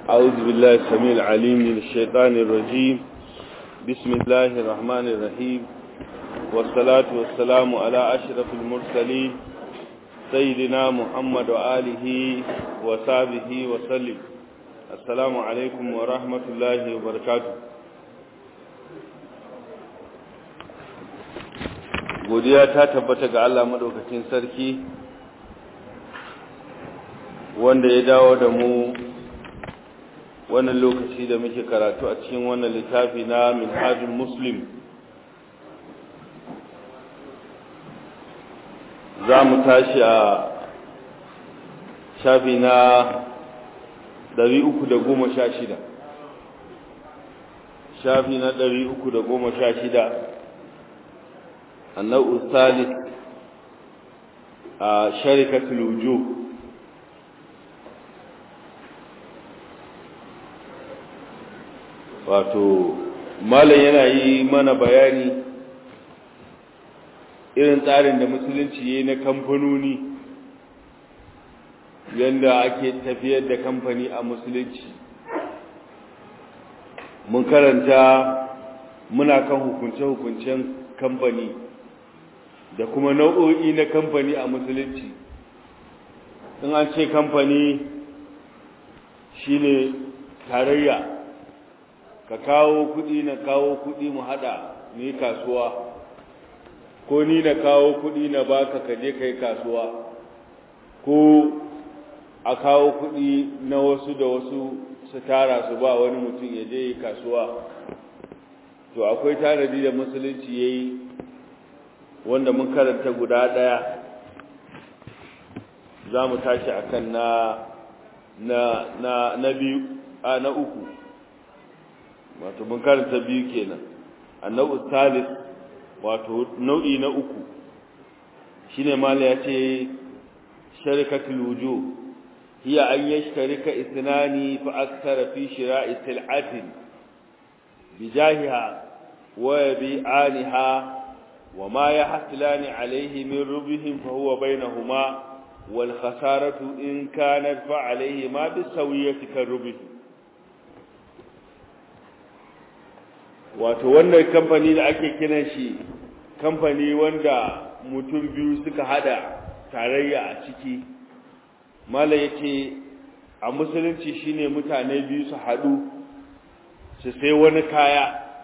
أعوذ بالله السميع العليم من الشيطان الرجيم بسم الله الرحمن الرحيم والصلاة والسلام على أشرف المرسلين سيدنا محمد وآله وصحبه وسلم السلام عليكم ورحمة الله وبركاته godiya ta tabbata ga Allah madaukakin sarki wanda ya dawo da mu wannan lokaci da muke karatu a cikin wannan littafi na minhajul muslim za mu tashi a shafi na 316 shafi na 316 النوع الثالث شركة الوجوه wato malam yana yi mana bayani irin tsarin da musulunci ya yi na kamfanoni yadda ake tafiyar da kamfani a musulunci mun karanta muna kan hukunce-hukuncen kamfani da kuma nau'o'i na kamfani a musulunci in an ce kamfani shine tarayya ka kawo kudi na kawo kudi mu hada ni kasuwa ko ni na kawo kudi na baka ka je kai kasuwa ko a kawo kudi na wasu da wasu su tara su ba wani mutum ya je kasuwa to akwai tanadi da musulunci yayi wanda mun karanta guda daya za mu tashi akan na na na na biyu a na uku wato mun karanta biyu kenan annabu salis wato nau'i na uku shine mala ya ce sharikatul wujuh hiya an yashtarika ithnani fa akthara fi shira'i sil'atin bijahiha wa yabi'aniha وما يحصلان عليه من ربهم فهو بينهما والخسارة إن كانت فعليهما بالسوية كالربه wato wannan kamfani da ake kiran shi kamfani wanda mutum biyu suka hada tarayya a ciki mala yace a musulunci shine mutane biyu su hadu su sai wani kaya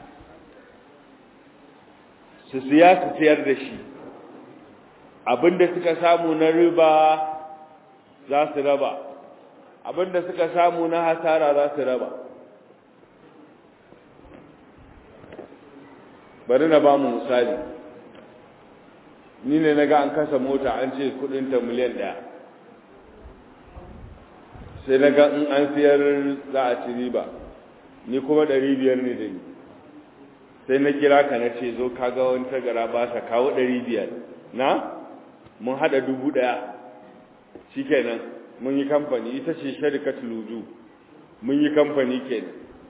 su siya su siyar da shi abinda suka samu na riba za su raba abinda suka samu na hasara za su raba bari na ba mu misali ni ne na ga an kasa mota an ce kudinta miliyan daya sai na ga in an siyar za a ci riba ni kuma ɗari biyar ne da ni sai na kira ka na ce zo kaga wani tagara ba sa kawo ɗari biyar na mun haɗa dubu ɗaya shi kenan mun yi kamfani ita ce sharikat luju mun yi kamfani kenan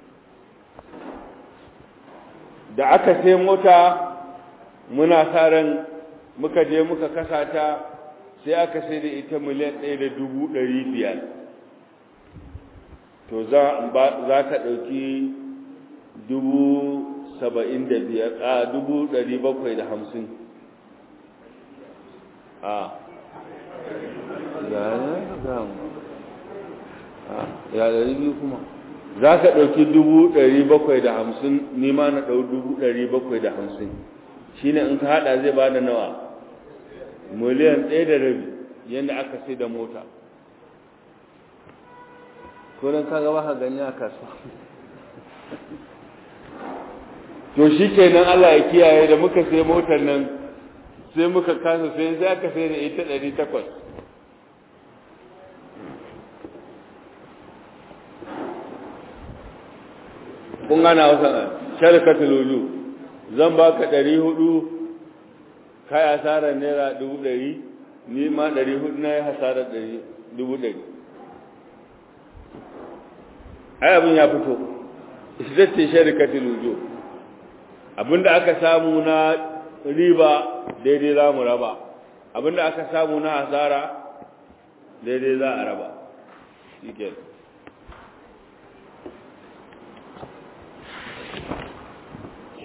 da aka sai mota muna sa ran muka je muka kasa ta sai aka sai da ita miliyan ɗaya da dubu ɗari biyar to za ka ɗauki dubu saba'in da biyar a dubu ɗari bakwai da hamsin a ya ɗari biyu kuma za ka ɗauki dubu ɗari bakwai da hamsin nima na ɗau dubu ɗari bakwai da hamsin shi ne in ka haɗa zai ba da nawa miliyan ɗaya da rabi yadda aka sai da mota ko don ka gaba ka gani a kasuwa to shi kenan Allah ya kiyaye da muka sai motar nan sai muka kasa sai sai aka sai da ita ɗari takwas kun gana wasa sharkatul wuju zan baka ɗari hudu kai hasarar naira dubu ɗari ni ma ɗari hudu na yi hasarar ɗari dubu ɗari ai abin ya fito ita ce sharkatul wuju abinda aka samu na riba daidai za mu raba abinda aka samu na hasara daidai za a raba shi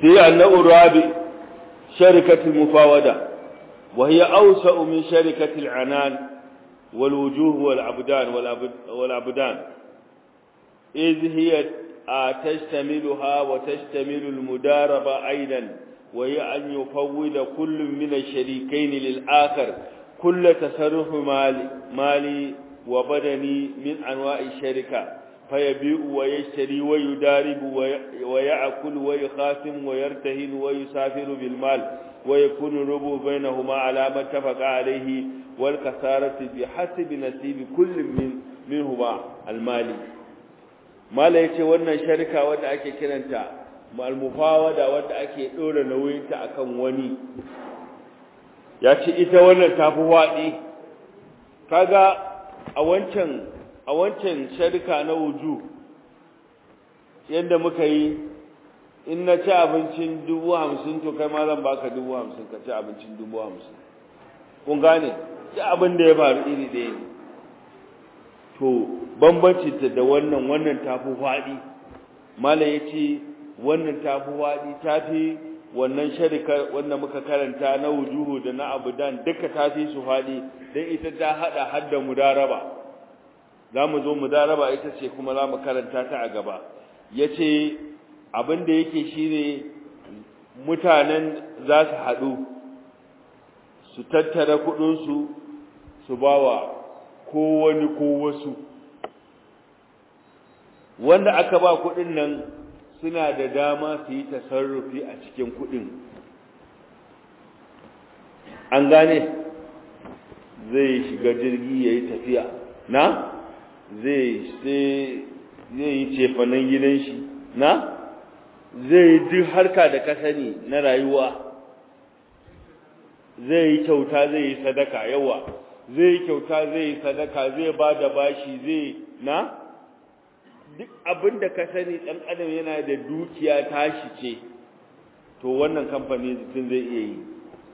sai annabu rabi sharikatul mufawada wa hiya awsa'u min sharikatil anan wal wujuh wal abdan wal abdan إذ هي تشتملها وتشتمل المداربة أيضا وهي أن يفوض كل من الشريكين للآخر كل تصرف مالي, مالي وبدني من أنواع الشركة فيبيع ويشتري ويدارب ويأكل ويخاصم ويرتهن ويسافر بالمال ويكون الربو بينهما على ما اتفق عليه والكسارة بحسب نصيب كل من منهما المالي mala ya ce wannan sharika wadda ake kiranta malmufawada wadda ake ɗora nauyinta akan wani ya ce ita wannan tafi waɗi kaga a wancan a wancan sharika na wuju yadda muka yi in na ci abincin dubu hamsin to kai ma zan baka dubu hamsin ka ci abincin dubu hamsin kun gane ci abin da ya faru iri ɗaya ne to bambanci ta da wannan wannan tafi faɗi mala ya ce wannan tafi faɗi tafi wannan sharika wanda muka karanta na wujuhu da na abudan duka tafi su faɗi don ita ta haɗa hadda mudaraba za mu zo mudaraba ita ce kuma za mu karanta ta a gaba ya ce abin da yake shi ne mutanen za su haɗu su tattara kuɗinsu su ba wa ko wani ko wasu wanda aka ba kuɗin nan suna da dama su yi tasarrufi a cikin kuɗin an gane zai shiga jirgi ya yi tafiya na zai yi cefanen gidan shi na zai yi duk harka da ka sani na rayuwa zai yi kyauta zai yi sadaka yawa zai yi kyauta zai yi sadaka zai ba da bashi zai na duk abin da ka sani ɗan adam yana da dukiya tashi ce to wannan kamfani mutum zai iya yi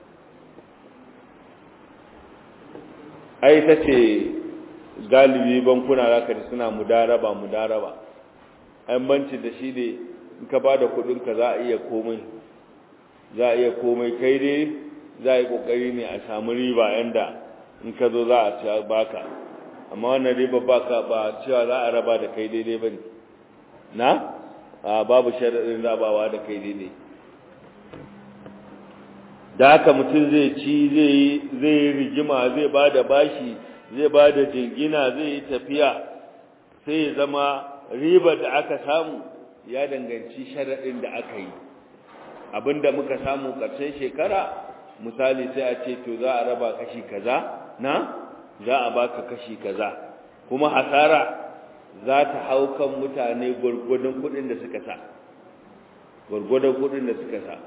ai ta ce galibi bankuna zaka ji suna mudaraba mudaraba an banci da shi ne in ka ba da kudinka za a iya komai za a iya komai kai dai za a yi kokari ne a samu riba yanda in ka zo za a ci baka amma wannan riba baka ba cewa za a raba da kai daidai ba ne na a babu sharaɗin rabawa da kai daidai da haka mutum zai ci zai yi rigima zai ba da bashi zai ba da jingina zai yi tafiya sai ya zama riba da aka samu ya danganci sharaɗin da aka yi abinda muka samu ƙarshen shekara misali sai a ce to za a raba kashi kaza na za a baka kashi kaza kuma hasara za ta hau kan mutane gwargwadon kuɗin da suka sa gwargwadon kuɗin da suka sa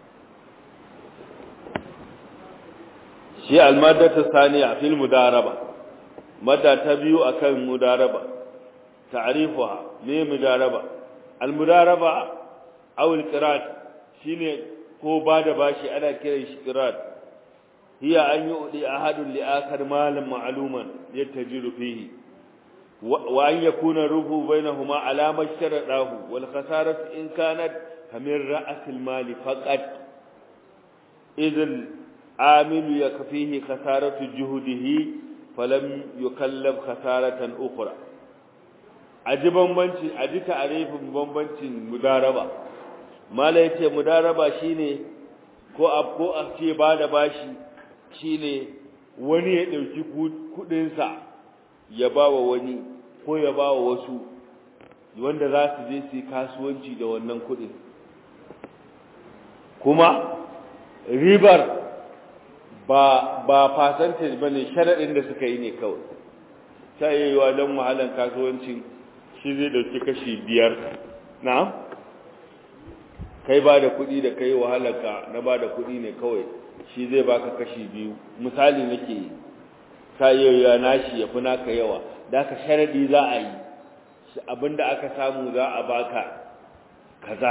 shi almadata saniya fil mudaraba madda ta biyu akan mudaraba ta'rifuha me mudaraba almudaraba aw alqirat shine ko bada bashi ana kiran shi qirat hiya an yu'di ahadun li akhar malan ma'luman yattajiru fihi wa an yakuna ruhu bainahuma ala masharadahu wal khasaratu in kanat kamir ra's al mali faqat idh عامل يكفيه خسارة جهده فلم يكلف خسارة أخرى aji bambanci aji ta'arifin bambancin mudaraba mala yace mudaraba shine ko a ko a ce ba da bashi shine wani ya dauki kudin sa ya bawa wani ko ya bawa wasu wanda za su je su kasuwanci da wannan kudin kuma ribar ba ba percentage bane sharadin da suka yi ne kawai ta yiwa dan wahalan kasuwanci shi zai dauki kashi biyar na kai ba da kuɗi da kai wahalarka na ba da kuɗi ne kawai shi zai baka kashi biyu misali nake yi ta yiwa nashi ya fi naka yawa da ka sharadi za a yi abinda aka samu za a baka kaza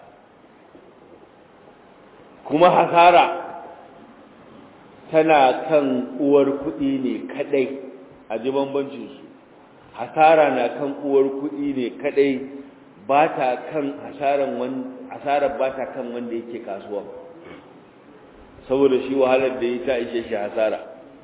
kuma hasara tana kan uwar kuɗi ne kadai a ji bambancin su hasara na kan uwar kuɗi ne kadai ba ta kan asarar ba ta kan wanda yake kasuwa saboda shi wahalar da yi ta ishe shi hasara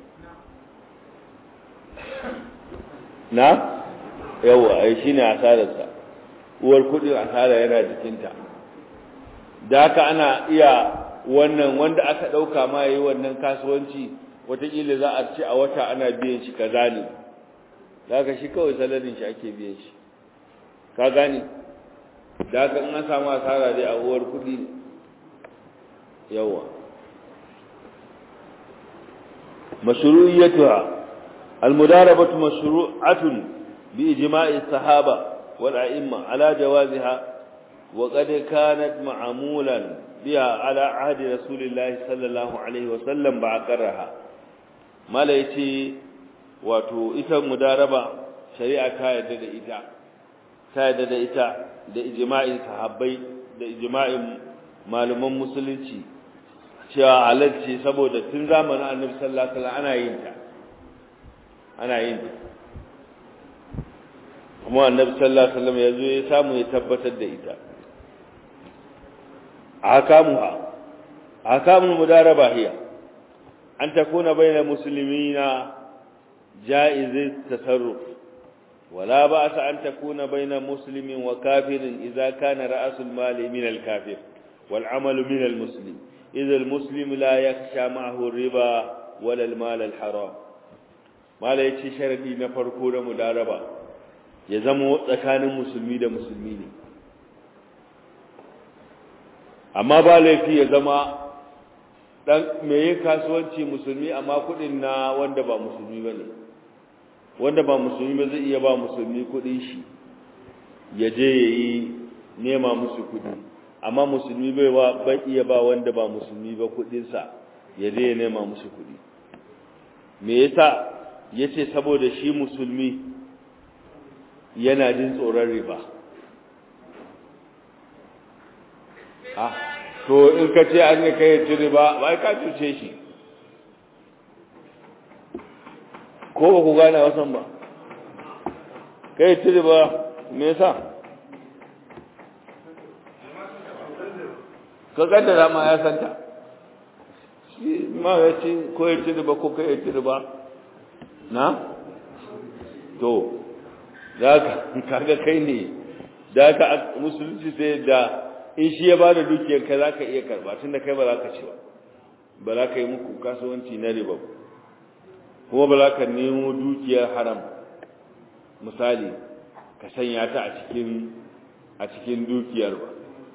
na yawa ai shi ne asararsa uwar kudin asara yana jikinta da haka ana iya wannan wanda aka ɗauka ma yi wannan kasuwanci wataƙila za a ce a wata ana biyan shi kaza ne da haka shi kawai salarin shi ake biyan shi ka gane da haka in an samu asara dai a uwar kudi yawa mashru'iyyatuha almudarabatu mashru'atun bi ijma'i sahaba wal a'imma ala jawaziha wa qad kanat ma'mulan biha ala ahdi rasulillahi sallallahu alaihi wa sallam ba'aqaraha mala yace wato ita mudaraba shari'a ta yarda da ita ta yarda da ita da ijma'in sahabbai da ijma'in malaman musulunci cewa halarci saboda tun zamanin annabi sallallahu alaihi wasallam ana yin ta ana yin ta kuma annabi sallallahu alaihi wasallam yazo ya samu ya tabbatar da ita ahkamuha ahkamul mudaraba hiya an takuna bainal muslimina jaiz tasarruf ولا بأس أن تكون بين مسلم وكافر إذا كان رأس المال من الكافر والعمل من المسلم إذا المسلم لا يخشى معه الربا ولا المال الحرام ما لا يتشي شرطي نفرقو مداربة يزمو تكان مسلمي دا مسلمين amma ba laifi ya zama dan me yin kasuwanci musulmi amma kudin na wanda ba musulmi bane wanda ba musulmi ba zai iya ba musulmi kudin shi ya je yayi nema musu kudi amma musulmi bai wa bai iya ba wanda ba musulmi ba kudin sa ya je ya nema musu kudi me yasa yace saboda shi musulmi yana jin tsoron riba ah to in ka ce an ne kai ci riba bai ka cuce shi ko ba ku gane wasan ba kai ci riba me yasa ka kaddara ma ya santa shi ma ya ci ko ya ci riba ko kai ya ci riba na to da ka kaga kai ne da ka musulunci sai da in shi ya bada dukiyar ka zaka iya karba tunda kai ba za ka ci ba ba za ka yi muku kasuwanci na riba kuma ba za ka nemo dukiyar haram misali ka sanya ta a cikin a cikin dukiyar ba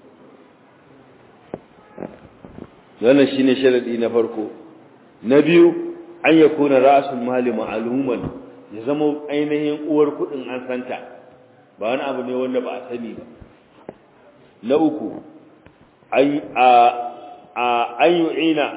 wannan shine sharadi na farko na biyu an yakuna ra'sul mali ma'luman ya zama ainihin uwar kudin an santa ba wani abu ne wanda ba a sani ba na uku an yu'ina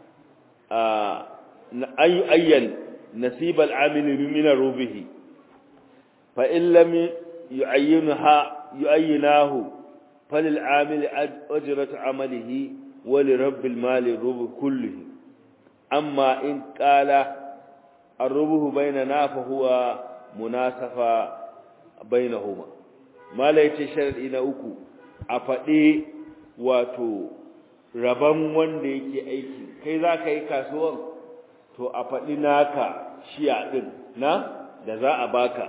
an yu'ayyan nasib al'amil min rubihi fa in lam yu'ayyinha yu'ayyinahu falil amil ajratu amalihi wa li rabbil mali rubu kullihi amma in qala الربه بيننا فهو مناسفة بينهما ما لا يتشرد إلى uku. a faɗe wato rabon wanda yake aiki kai za ka yi kasuwan to a faɗi naka shiya ɗin na da za a baka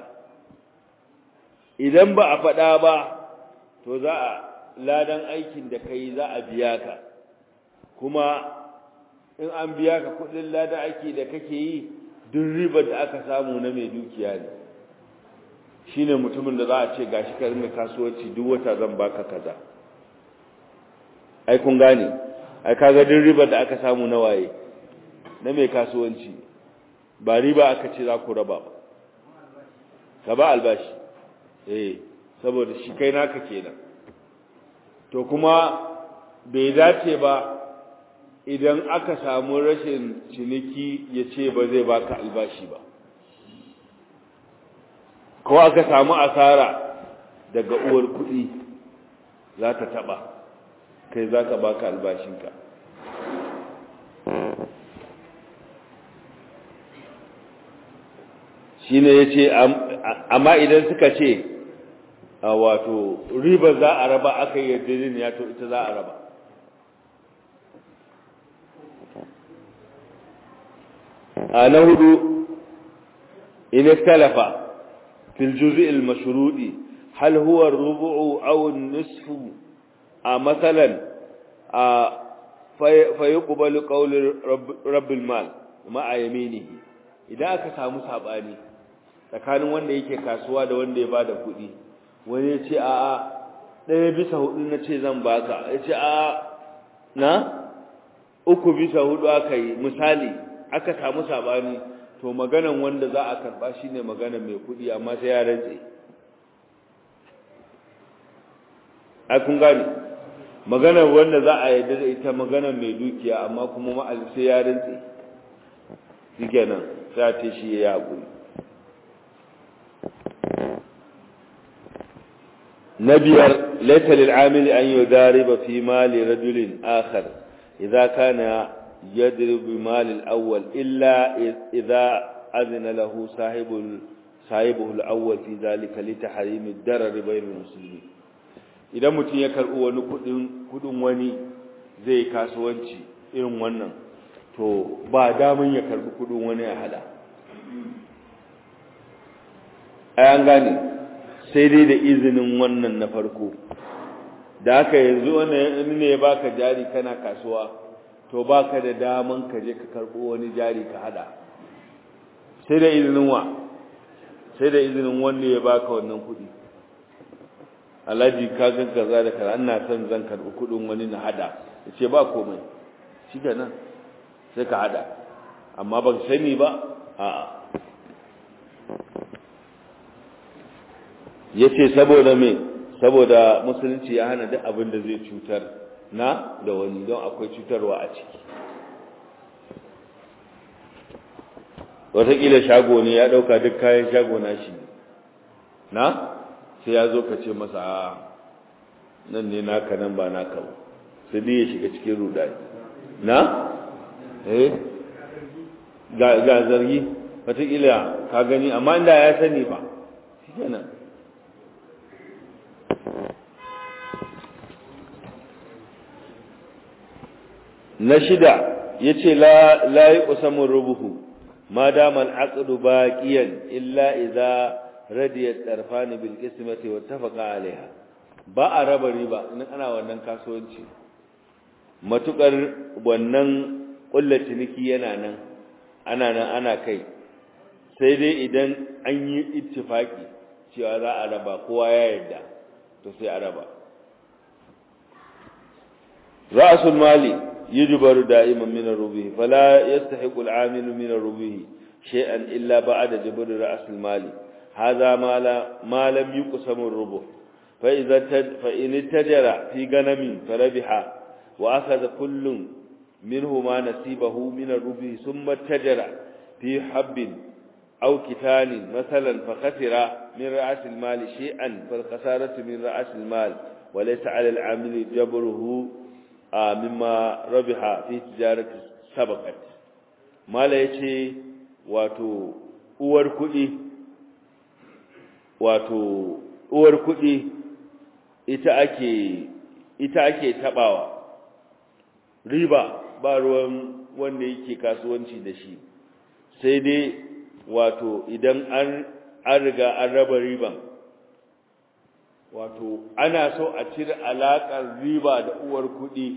idan ba a faɗa ba to za a ladan aikin da ka yi za a biya ka kuma in an biya ka kuɗin ladan aiki da kake yi duk ribar da aka samu na mai dukiya ne shine mutumin da za a ce gashi ka rinka kasuwanci duk wata zan baka kaza ai kun gane ai kaga duk ribar da aka samu na waye na mai kasuwanci ba riba aka ce za ku raba ba ka ba albashi eh saboda shi kai naka kenan to kuma bai dace ba idan aka samu rashin ciniki ya ce ba zai baka albashi ba ko aka samu asara daga uwar kuɗi za ta taɓa kai za ka baka albashinka shi ne ya ce amma idan suka ce wato riba za a raba aka yi yarjejeniya to ita za a raba a na hudu in ikhtalafa fil juz'i al mashrudi hal huwa ar-rubu'u aw an-nisfu a masalan a fa yuqbalu qawlu rabbil mal ma'a yaminihi idan aka samu sabani tsakanin wanda yake kasuwa da wanda ya bada kuɗi wani ya ce a'a ɗaya bisa hudu na ce zan baka ya ce a'a na uku bisa hudu aka yi misali aka samu sabani to maganan wanda za a karba shine magana mai kuɗi amma sai ya rantse ai kun gane maganar wanda za a yarda da ita maganar mai dukiya amma kuma ma'al sai ya rantse shikenan sai ta shi ya haƙuri na biyar laita lil'amil an yudariba fi mali rajulin akhar idza kana yadribu bi mali al-awwal illa idza azina lahu sahibul sahibuhu al-awwal fi dhalika li tahrim ad-darar bayna al-muslimin idan mutum ya karbi wani kudin kudin wani zai kasuwanci irin wannan to ba damun ya karbi kudin wani ya hada ayan gane sai dai da izinin wannan na farko da haka yanzu wani ne ya baka jari kana kasuwa to baka da daman ka je ka karbo wani jari ka hada sai da izinin wa sai da izinin wanda ya baka wannan kudi alhaji ka ga kaza da kaza ina son zan karbi kudin wani na hada yace ba komai nan sai ka hada amma ban sani ba a'a yace saboda me saboda musulunci ya hana duk abin da zai cutar na da wani don akwai cutarwa a ciki wataƙila shago ne ya ɗauka duk kayan shago na shi na sai ya zo ka ce masa a nan ne naka nan ba naka ba sai dai ya shiga cikin rudani na eh ga zargi wataƙila ka gani amma inda ya sani ba shi kenan na shida yace la la yuqsamu rubuhu ma dama al-aqdu baqiyan illa idza radiyat tarfani bil qismati wa tafaqa alaiha ba a raba riba in ana wannan kasuwanci matukar wannan kullu ciniki yana nan ana nan ana kai sai dai idan an yi ittifaki cewa za a raba kowa ya yarda to sai a raba ra'sul mali يجبر دائما من الربه فلا يستحق العامل من الربه شيئا إلا بعد جبر رأس المال هذا ما, لا ما لم يقسم الربه فإذا تد فإن اتجر في غنم فربح وأخذ كل منهما نصيبه من الربه ثم اتجر في حب أو كتان مثلا فخسر من رأس المال شيئا فالخسارة من رأس المال وليس على العامل جبره mimma rabiha fi tijarati sabaqat mala yace wato uwar kudi wato uwar kudi ita ake ita ake tabawa riba ba ruwan wanda yake kasuwanci da shi sai dai wato idan an an riga an raba riban wato ana so a cire alaƙar riba da uwar kuɗi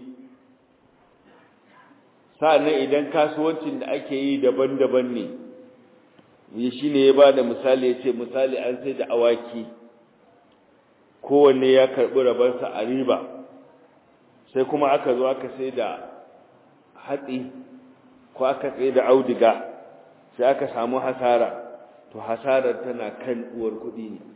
sa'annan idan kasuwancin da ake yi daban-daban ne yi shi ne ya ba da misali ya ce misali an sai da awaki kowanne ya karɓi rabarsa a riba sai kuma aka zo aka sai da hatsi ko aka sai da audiga sai aka samu hasara to hasarar tana kan uwar kuɗi ne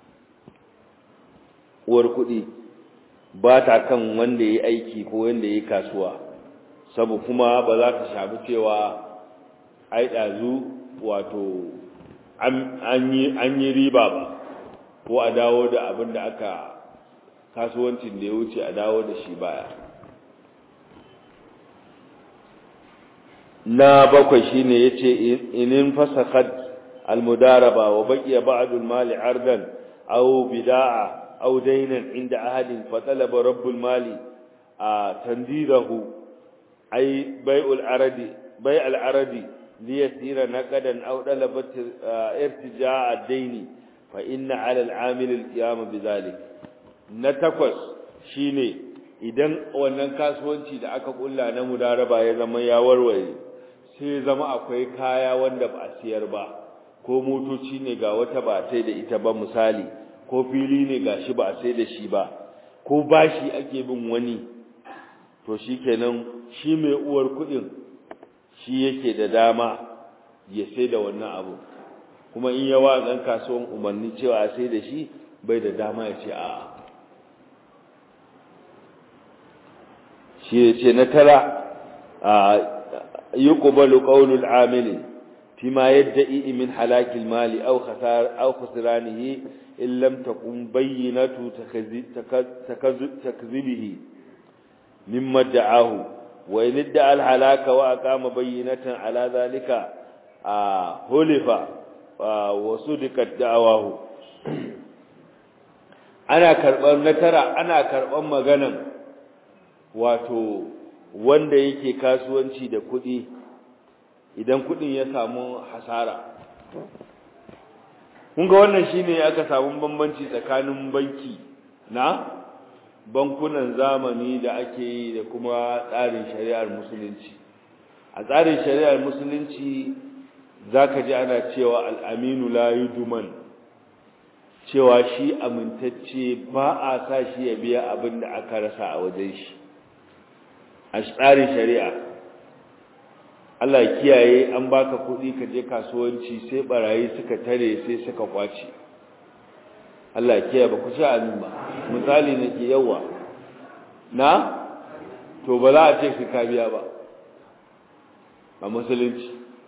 uwar kuɗi ba ta kan wanda ya aiki ko wanda ya kasuwa sabu kuma ba za ta shafi cewa ai ɗazu wato an yi riba ba ko a dawo da abin da aka kasuwancin da ya wuce a dawo da shi baya na bakwai shine yace inin fasakat almudaraba wa baqiya ba'd almali ardan أو بداعة أو دينا عند أحد فطلب رب المال تنديده أي بيع العرض بيع العرض ليسير نقدا أو طلب ارتجاع الدين فإن على العامل القيام بذلك نتقص شيني idan wannan kasuwanci da aka kulla na mudaraba ya zama ya warware sai zama akwai kaya wanda ba a siyar ba ko motoci ne ga wata ba sai da ita ba misali ko fili ne gashi ba a sai da shi ba ko bashi ake bin wani to shikenan shi mai uwar kudin shi yake da dama ya sai da wannan abu kuma in yawa dan kasuwan umarni cewa a sai da shi bai da dama ya ce a'a shi ya ce na tara yuqbalu qawlul amili فيما يدعي من حلاك المال أو خسار أو خسرانه إن لم تكن بينة تكذبه مما ادعاه وإن ادعى الحلاك وأقام بينة على ذلك هلف وصدقت دعواه ana karɓar na tara ana karɓar maganan wato wanda yake kasuwanci da kuɗi idan kudin ya samu hasara kun ga wannan shine aka samu bambanci tsakanin banki na bankunan zamani da ake yi da kuma tsarin shari'ar musulunci a tsarin shari'ar musulunci zaka ji ana cewa al'aminu la yuduman cewa shi amintacce ba a sa shi ya biya abin da aka rasa a wajen shi a tsarin shari'a Allah ya kiyaye an baka kuɗi ka je kasuwanci sai barayi suka tare sai suka kwace Allah ya kiyaye ba ku sha amin ba misali nake yawa na to ba za a ce ka biya ba a musulunci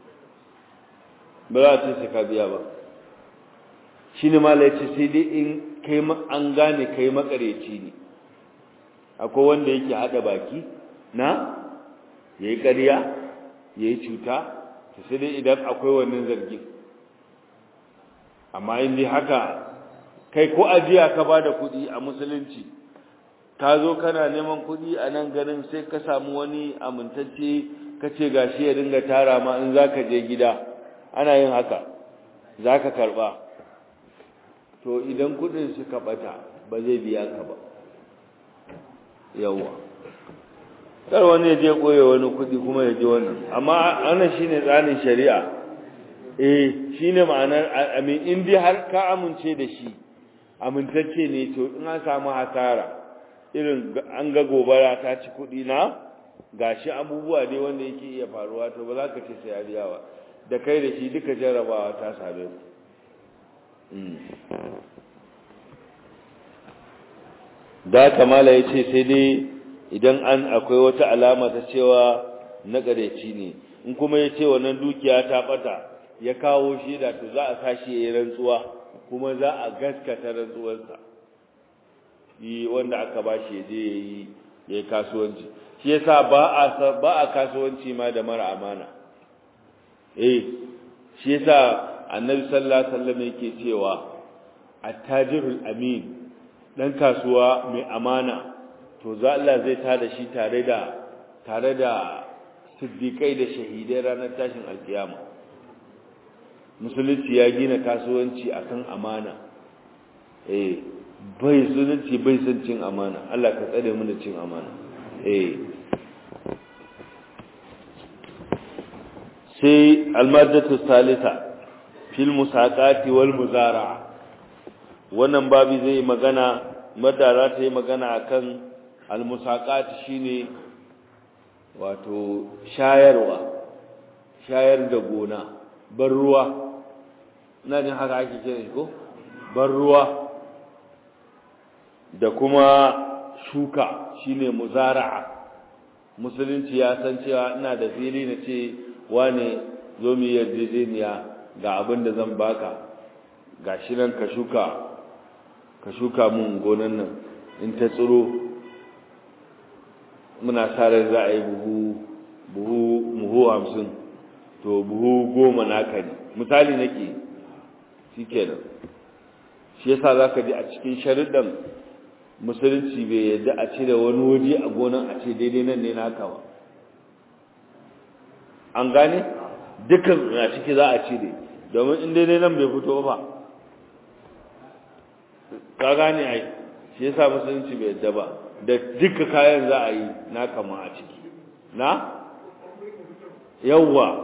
ba za a ce ka biya ba shine malai ce sai dai in kai an gane kai makareci ne akwai wanda yake hada baki na yayi ƙarya ya yi cuta ta sai dai idan akwai wannan zargin amma in dai haka kai ko ajiya ka ba da kuɗi a musulunci ka zo kana neman kuɗi a nan garin sai ka samu wani amintacce ka ce ga shi ya dinga tara ma in za ka je gida ana yin haka za ka karɓa to idan kuɗin suka ɓata ba zai biya ka ba yawwa kar wani ya je koye wani kudi kuma ya ji wannan amma wannan shine tsarin shari'a eh shine ma'anar amin in dai har ka amince da shi amintacce ne to in an samu hasara irin an ga gobara ta ci kudi na gashi abubuwa ne wanda yake iya faruwa to ba za ka ce sai ya biya ba da kai da shi duka jarabawa ta same ku da kamala ya ce sai dai idan an akwai wata alama ta cewa na ƙareci ne in kuma ya ce wannan dukiya ta ɓata ya kawo shaida to za a sashi ya yi rantsuwa kuma za a gaskata rantsuwarsa yi wanda aka ba shi je ya yi ya yi kasuwanci shi yasa ba a ba a kasuwanci ma da mara amana eh shi yasa annabi sallallahu alaihi wasallam yake cewa attajirul amin dan kasuwa mai amana to za Allah zai tada shi tare da tare da siddiqai da shahidai ranar tashin alkiyama musulunci ya gina kasuwanci akan amana eh bai sunanci bai san cin amana Allah ka tsare mu da cin amana eh sai almadatu salisa fil musaqati wal muzara'a wannan babi zai magana madara ta yi magana akan almusaqat shine wato shayarwa shayar da gona bar ruwa ina jin haka ake kira shi ko bar ruwa da kuma shuka shine muzara'a musulunci ya san cewa ina da fili na ce wane zo mu yarjejeniya ga abin da zan baka gashi nan ka shuka ka shuka mun gonan nan in ta tsiro muna sa rai za a yi buhu buhu buhu hamsin to buhu goma naka ne misali nake shi kenan shi yasa zaka ji a cikin sharuɗan musulunci bai yadda a cire wani waje a gonan a ce daidai nan ne naka ba an gane dukkan a ciki za a cire domin in daidai nan bai fito ba ka gane ai shi yasa musulunci bai yadda ba da duka kayan za a yi naka ma a ciki na yawwa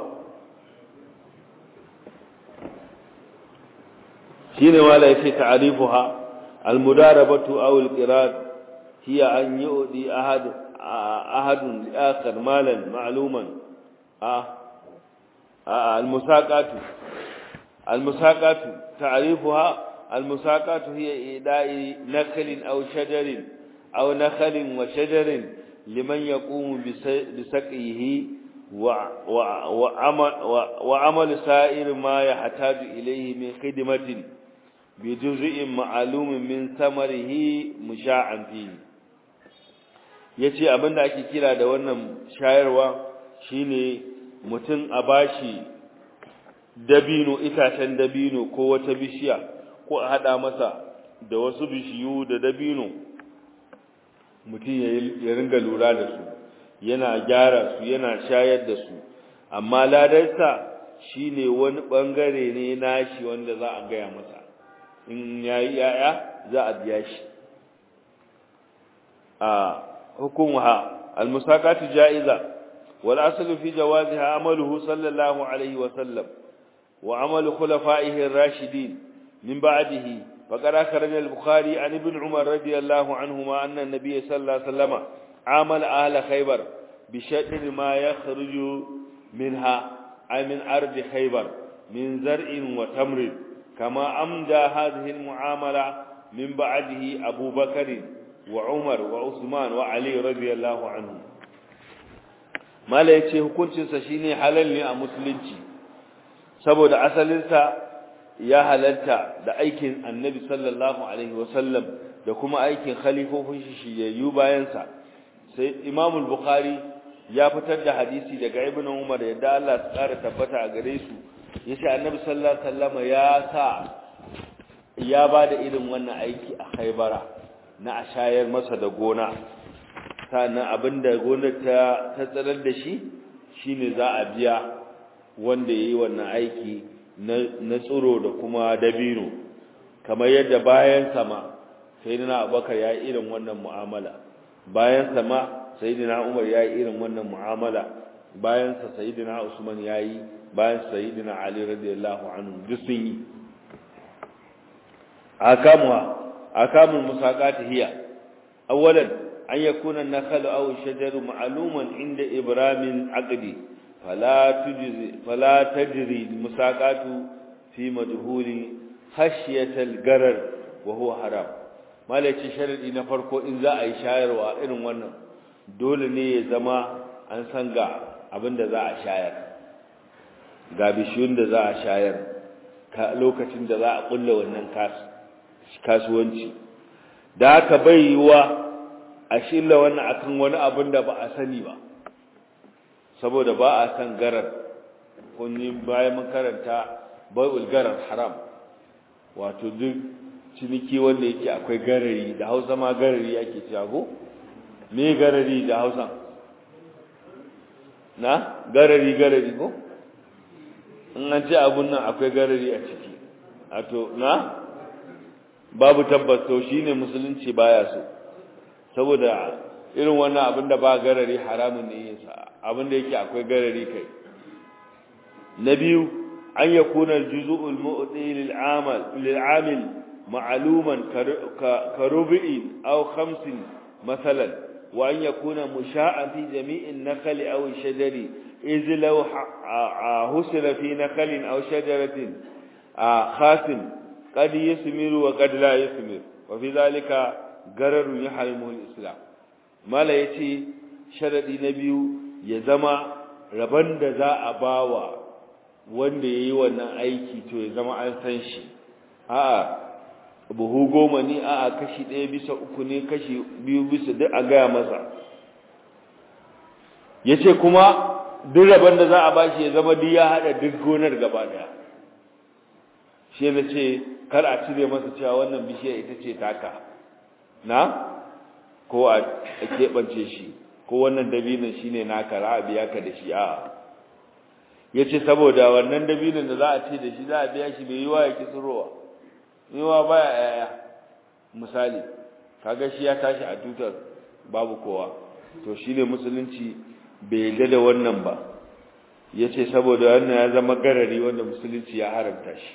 shine wala yace ta'rifuha almudarabatu aw alqirad hiya an yu'di ahad ahadun li akhar malan ma'luman ah almusaqatu almusaqatu ta'rifuha almusaqatu hiya ida'i naklin aw shajarin aw nakhlin wa shajarin liman yaqumu bisaqihi وعمل سائر ما يحتاج إليه من خدمة بجزء معلوم من ثمره مشاعا فيه yace abin da ake kira da wannan shayarwa shine mutum a bashi dabino itacen dabino ko wata bishiya ko a hada masa da wasu bishiyu da dabino mutum ya ringa lura da su yana gyara su yana shayar da su amma ladarsa shine wani bangare ne nashi wanda za a gaya masa in yayi yaya za a biya shi a hukumha almusaqatu jaiza wal aslu fi jawaziha amaluhu sallallahu alaihi wa sallam wa amalu khulafaihi ar-rashidin min ba'dihi فقد أخرج البخاري عن ابن عمر رضي الله عنهما أن النبي صلى الله عليه وسلم عامل أهل خيبر بشأن ما يخرج منها أي من أرض خيبر من زرع وتمر كما أمدى هذه المعاملة من بعده أبو بكر وعمر وعثمان وعلي رضي الله عنهم ما لا يتي hukuncin sa shine halal ne a musulunci saboda asalinsa ya halalta da aikin annabi sallallahu alaihi wasallam da kuma aikin khalifofin shi shiyayyu bayansa sai Imam al-Bukhari ya fitar da hadisi daga Ibn Umar yadda Allah ya tsara tabbata a gare su yace Annabi sallallahu alaihi wasallam ya sa ya bada irin wannan aiki a Khaybara na a shayar masa da gona sannan abinda gonar ta ta tsarar da shi shine za a biya wanda yayi wannan aiki na na tsiro da kuma dabino kamar yadda bayan sama sayyidina Abubakar ya yi irin wannan mu'amala bayan sama sayyidina Umar yayi irin wannan mu'amala bayan sa sayyidina Usman yayi bayan sayyidina Ali radiyallahu anhu duk sun yi akamuha akamul musaqati hiya awalan an yakuna an-nakhlu aw ash-shajaru ma'luman inda ibramin aqdi fala tujzi fala tajri musaqatu fi madhuli khashyatal garar wa huwa haram malaci sharadi na farko in za a yi shayarwa irin wannan dole ne ya zama an san ga abinda za a shayar ga bishiyun da za a shayar lokacin da za a kulla wannan kasuwanci da haka bai yiwa a shilla wannan akan wani abin da ba a sani ba saboda ba a san garar kunyi bayan mun karanta bai'ul garar haram wato duk ciniki wanda yake akwai garari da hausa ma garari ake cewa me garari da hausa na garari garari ko in an ce abun nan akwai garari a ciki a to na babu tabbas to shine musulunci baya so saboda irin wannan abin da ba garari haramun ne yin sa abin da yake akwai garari kai na biyu an yakuna al-juzu'ul mu'ti lil amal lil amil معلوما كربع أو خمس مثلا وأن يكون مشاء في جميع النخل أو الشجر إذ لو حصل في نخل أو شجرة خاس قد يثمر وقد لا يثمر وفي ذلك غرر يحرمه الإسلام ما لا يتي شرط نبي يزما rabon da za a bawa wanda yayi wannan aiki to ya zama an san shi a'a buhu goma ne a kashi ɗaya bisa uku ne kashi biyu bisa duk a gaya masa ya ce kuma duk rabon da za a ba shi ya zama duk ya haɗa duk gonar gaba ɗaya shi na ce kar a cire masa cewa wannan bishiyar ita ce taka na ko a keɓance shi ko wannan dabinin shine naka za a biya ka da shi a ya ce saboda wannan dabinin da za a ce da shi za a biya shi bai yi wa ya ki tsirowa yiwa baya yaya misali kaga shi ya tashi a tutar babu kowa to shi ne musulunci bai yadda da wannan ba ya ce saboda wannan ya zama garari wanda musulunci ya haramta shi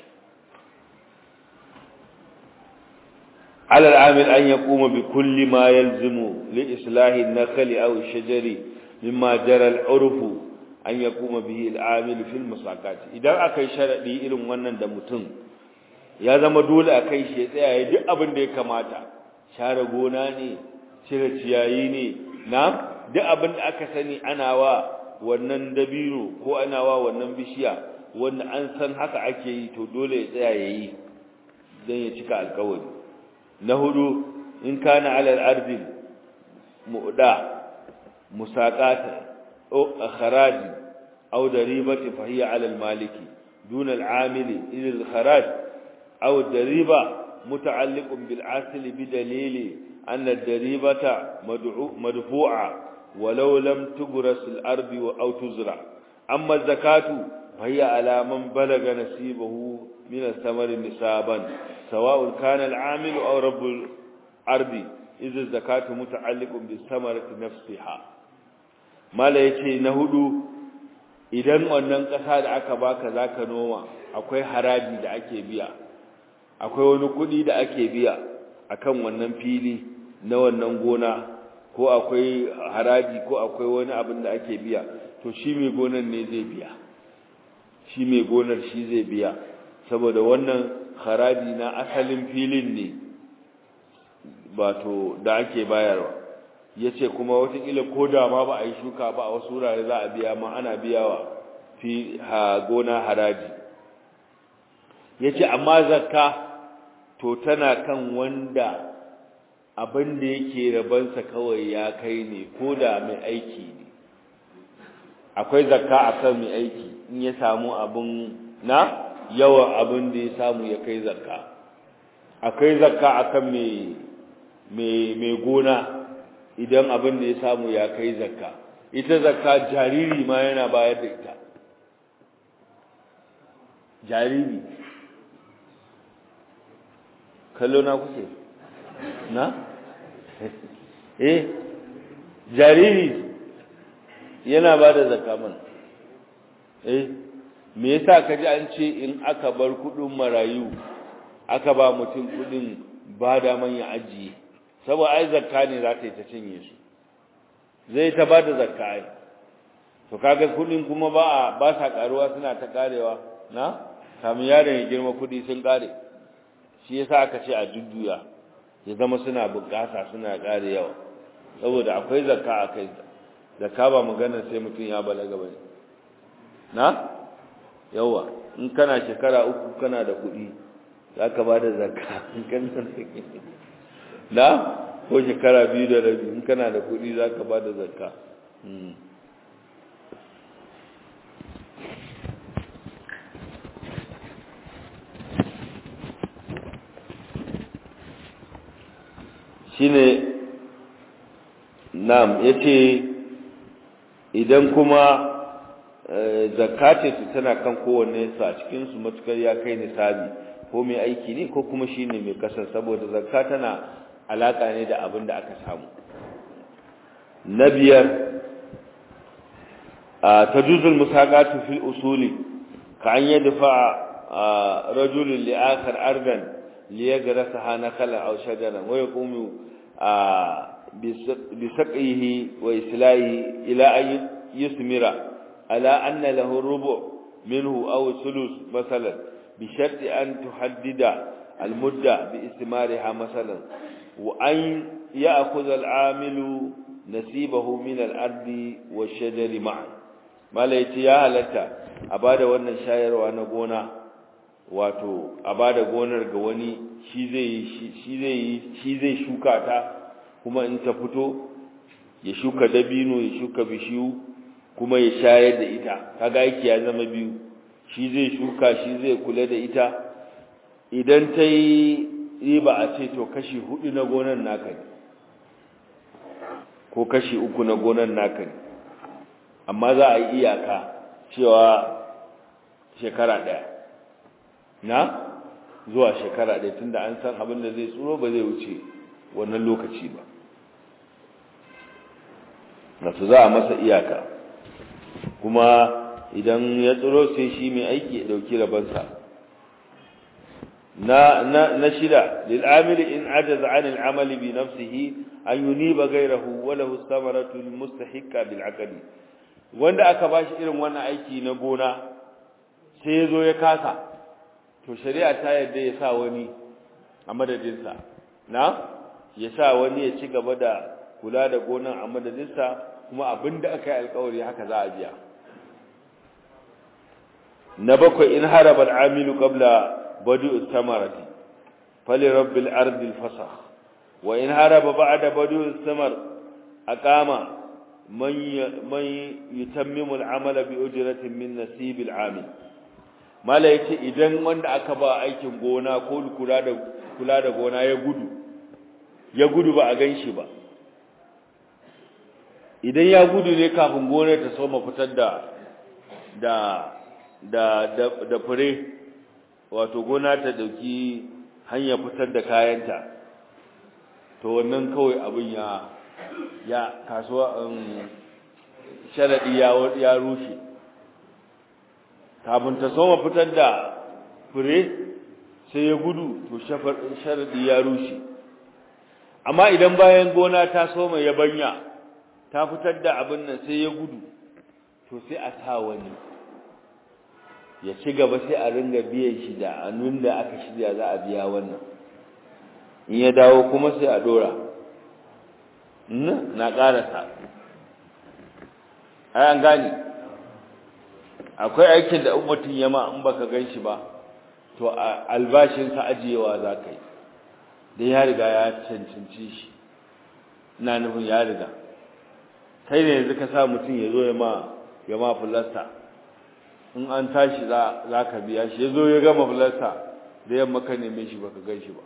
على العامل أن يقوم بكل ما يلزم لإصلاح النخل أو الشجر مما جرى العرف أن يقوم به العامل في المساقات إذا أكي شرعي إلن ونن دمتن ya zama dole a kai shi ya tsaya ya duk abin da ya kamata share gona ne cire ciyayi ne na duk abin da aka sani ana wa wannan dabino ko ana wa wannan bishiya wanda an san haka ake yi to dole ya tsaya ya yi don ya cika alkawari na hudu in kana alal ardi mu'da musaqata aw kharaj aw daribati fa hiya ala al maliki duna al amili ila al kharaj aw dariba muta'alliqun bil asl bi dalili anna al daribata mad'u madfu'a walau lam tugras al ardi aw tuzra amma zakatu fa hiya ala man balaga nasibahu min al thamar nisaban سواء كان العامل أو رب الأرض إذ الزكاة متعلق بالثمرة نفسها ما لا يتي نهدو idan wannan ƙasa da aka baka zaka noma akwai haraji da ake biya akwai wani kuɗi da ake biya akan wannan fili na wannan gona ko akwai haraji ko akwai wani abin da ake biya to shi mai gonar ne zai biya shi mai gonar shi zai biya saboda wannan haraji na asalin filin ne wato da ake bayarwa ya ce kuma watakila ko da ma ba a yi shuka ba a wasu wurare za a biya ma ana biyawa fi ha gona haraji ya ce amma zakka to tana kan wanda abin da yake rabansa kawai ya kai ne ko da mai aiki ne akwai zakka a kan mai aiki in ya samu abin na yawan abin da ya samu ya kai zakka akwai zakka akan mai mai gona idan abin da ya samu ya kai zakka ita zakka jariri ma yana bayar da ita jariri kallo na kuke na eh jariri yana ba da zakka man eh me yasa kaji an ce in aka bar kudin marayu aka ba mutum kudin ba da man ya ajiye saboda ai zakka ne za ta yi ta cinye su zai ta ba da zakka ai to kaga kudin kuma ba ba sa karuwa suna ta karewa na kamun yaron ya girma kudi sun kare shi yasa aka ce a jujjuya ya zama suna bukasa suna kare yawa saboda akwai zakka a kai zakka ba magana sai mutum ya balaga bane na yawa in kana shekara uku kana da kuɗi za ka ba da zakka in kana da na ko shekara biyu da rabi in kana da kuɗi za ka ba da zakka shine nam yace idan kuma zakka su tana kan kowanne su a cikin su matukar ya kai nisabi ko mai aiki ne ko kuma shine mai kasar saboda zakka tana alaka ne da abin da aka samu na biyar tajuzul musaqatu fil usuli ka an yadfa rajulun li akhar ardan li yagrasaha nakala aw shajaran wa yaqumu bi saqihi wa islahi ila an yusmira ala anna lahu rubu' minhu aw sulus masalan bi sharti an tuhaddida al mudda bi istimariha masalan wa an ya'khudha al 'amilu nasibahu min al ardi wa shajari ma'an malai ya halatta a bada wannan shayarwa na gona wato a bada gonar ga wani shi zai shi zai shi zai shuka ta kuma in ta fito ya shuka dabino ya shuka bishiyu kuma ya shayar da ita kaga yake ya zama biyu shi zai shuka shi zai kula da ita idan ta yi riba a ce to kashi hudu na gonan naka ne ko kashi uku na gonan naka ne amma za a yi iyaka cewa shekara ɗaya na zuwa shekara ɗaya tunda an san abin da zai tsoro ba zai wuce wannan lokaci ba na su za a masa iyaka kuma idan ya tsoro sai shi mai aiki ya ɗauki rabansa na na na shida lil amili in ajaza an al amali bi nafsihi an yuniba ghayrahu wa lahu thamaratu al mustahiqqa bil aqli wanda aka bashi irin wannan aiki na gona sai ya zo ya kasa to shari'a ta yadda ya sa wani a madadinsa na ya sa wani ya ci gaba da kula da gonan a madadinsa kuma abinda aka yi alkawari haka za a biya na bakwai in haraba al'amilu qabla badu samarati fali rabbil ardi al-fasakh wa in haraba ba'da badu samar aqama man man yutammimu al-amala bi ujratin min nasib al-amil mala yace idan wanda aka ba aikin gona ko kula da kula da gona ya gudu ya gudu ba a ganshi ba idan ya gudu ne kafin gonar ta soma fitar da da da da, da fure wato gona ta dauki hanya fitar da kayanta to wannan kawai abin ya ya kasuwa um, sharadi ya ya rushe kafin ta soma fitar da fure sai ya gudu to sharadi ya rushe amma idan bayan gona ta soma yabanya ta fitar da abin nan sai ya gudu to sai a sa wani ya ci gaba sai a ringa biyan shi da annun da aka shirya za a biya wannan in ya dawo kuma sai a dora na karasa ai an gane akwai aikin da mutum ya ma in baka gan shi ba to albashinsa ajiyewa za ka yi don ya riga ya cancanci shi ina nufin ya riga kai ne yanzu ka sa mutum ya zo ya ma ya ma fulasta in an tashi za ka biya shi ya zo ya gama fulasta da yamma ka neme shi baka gan shi ba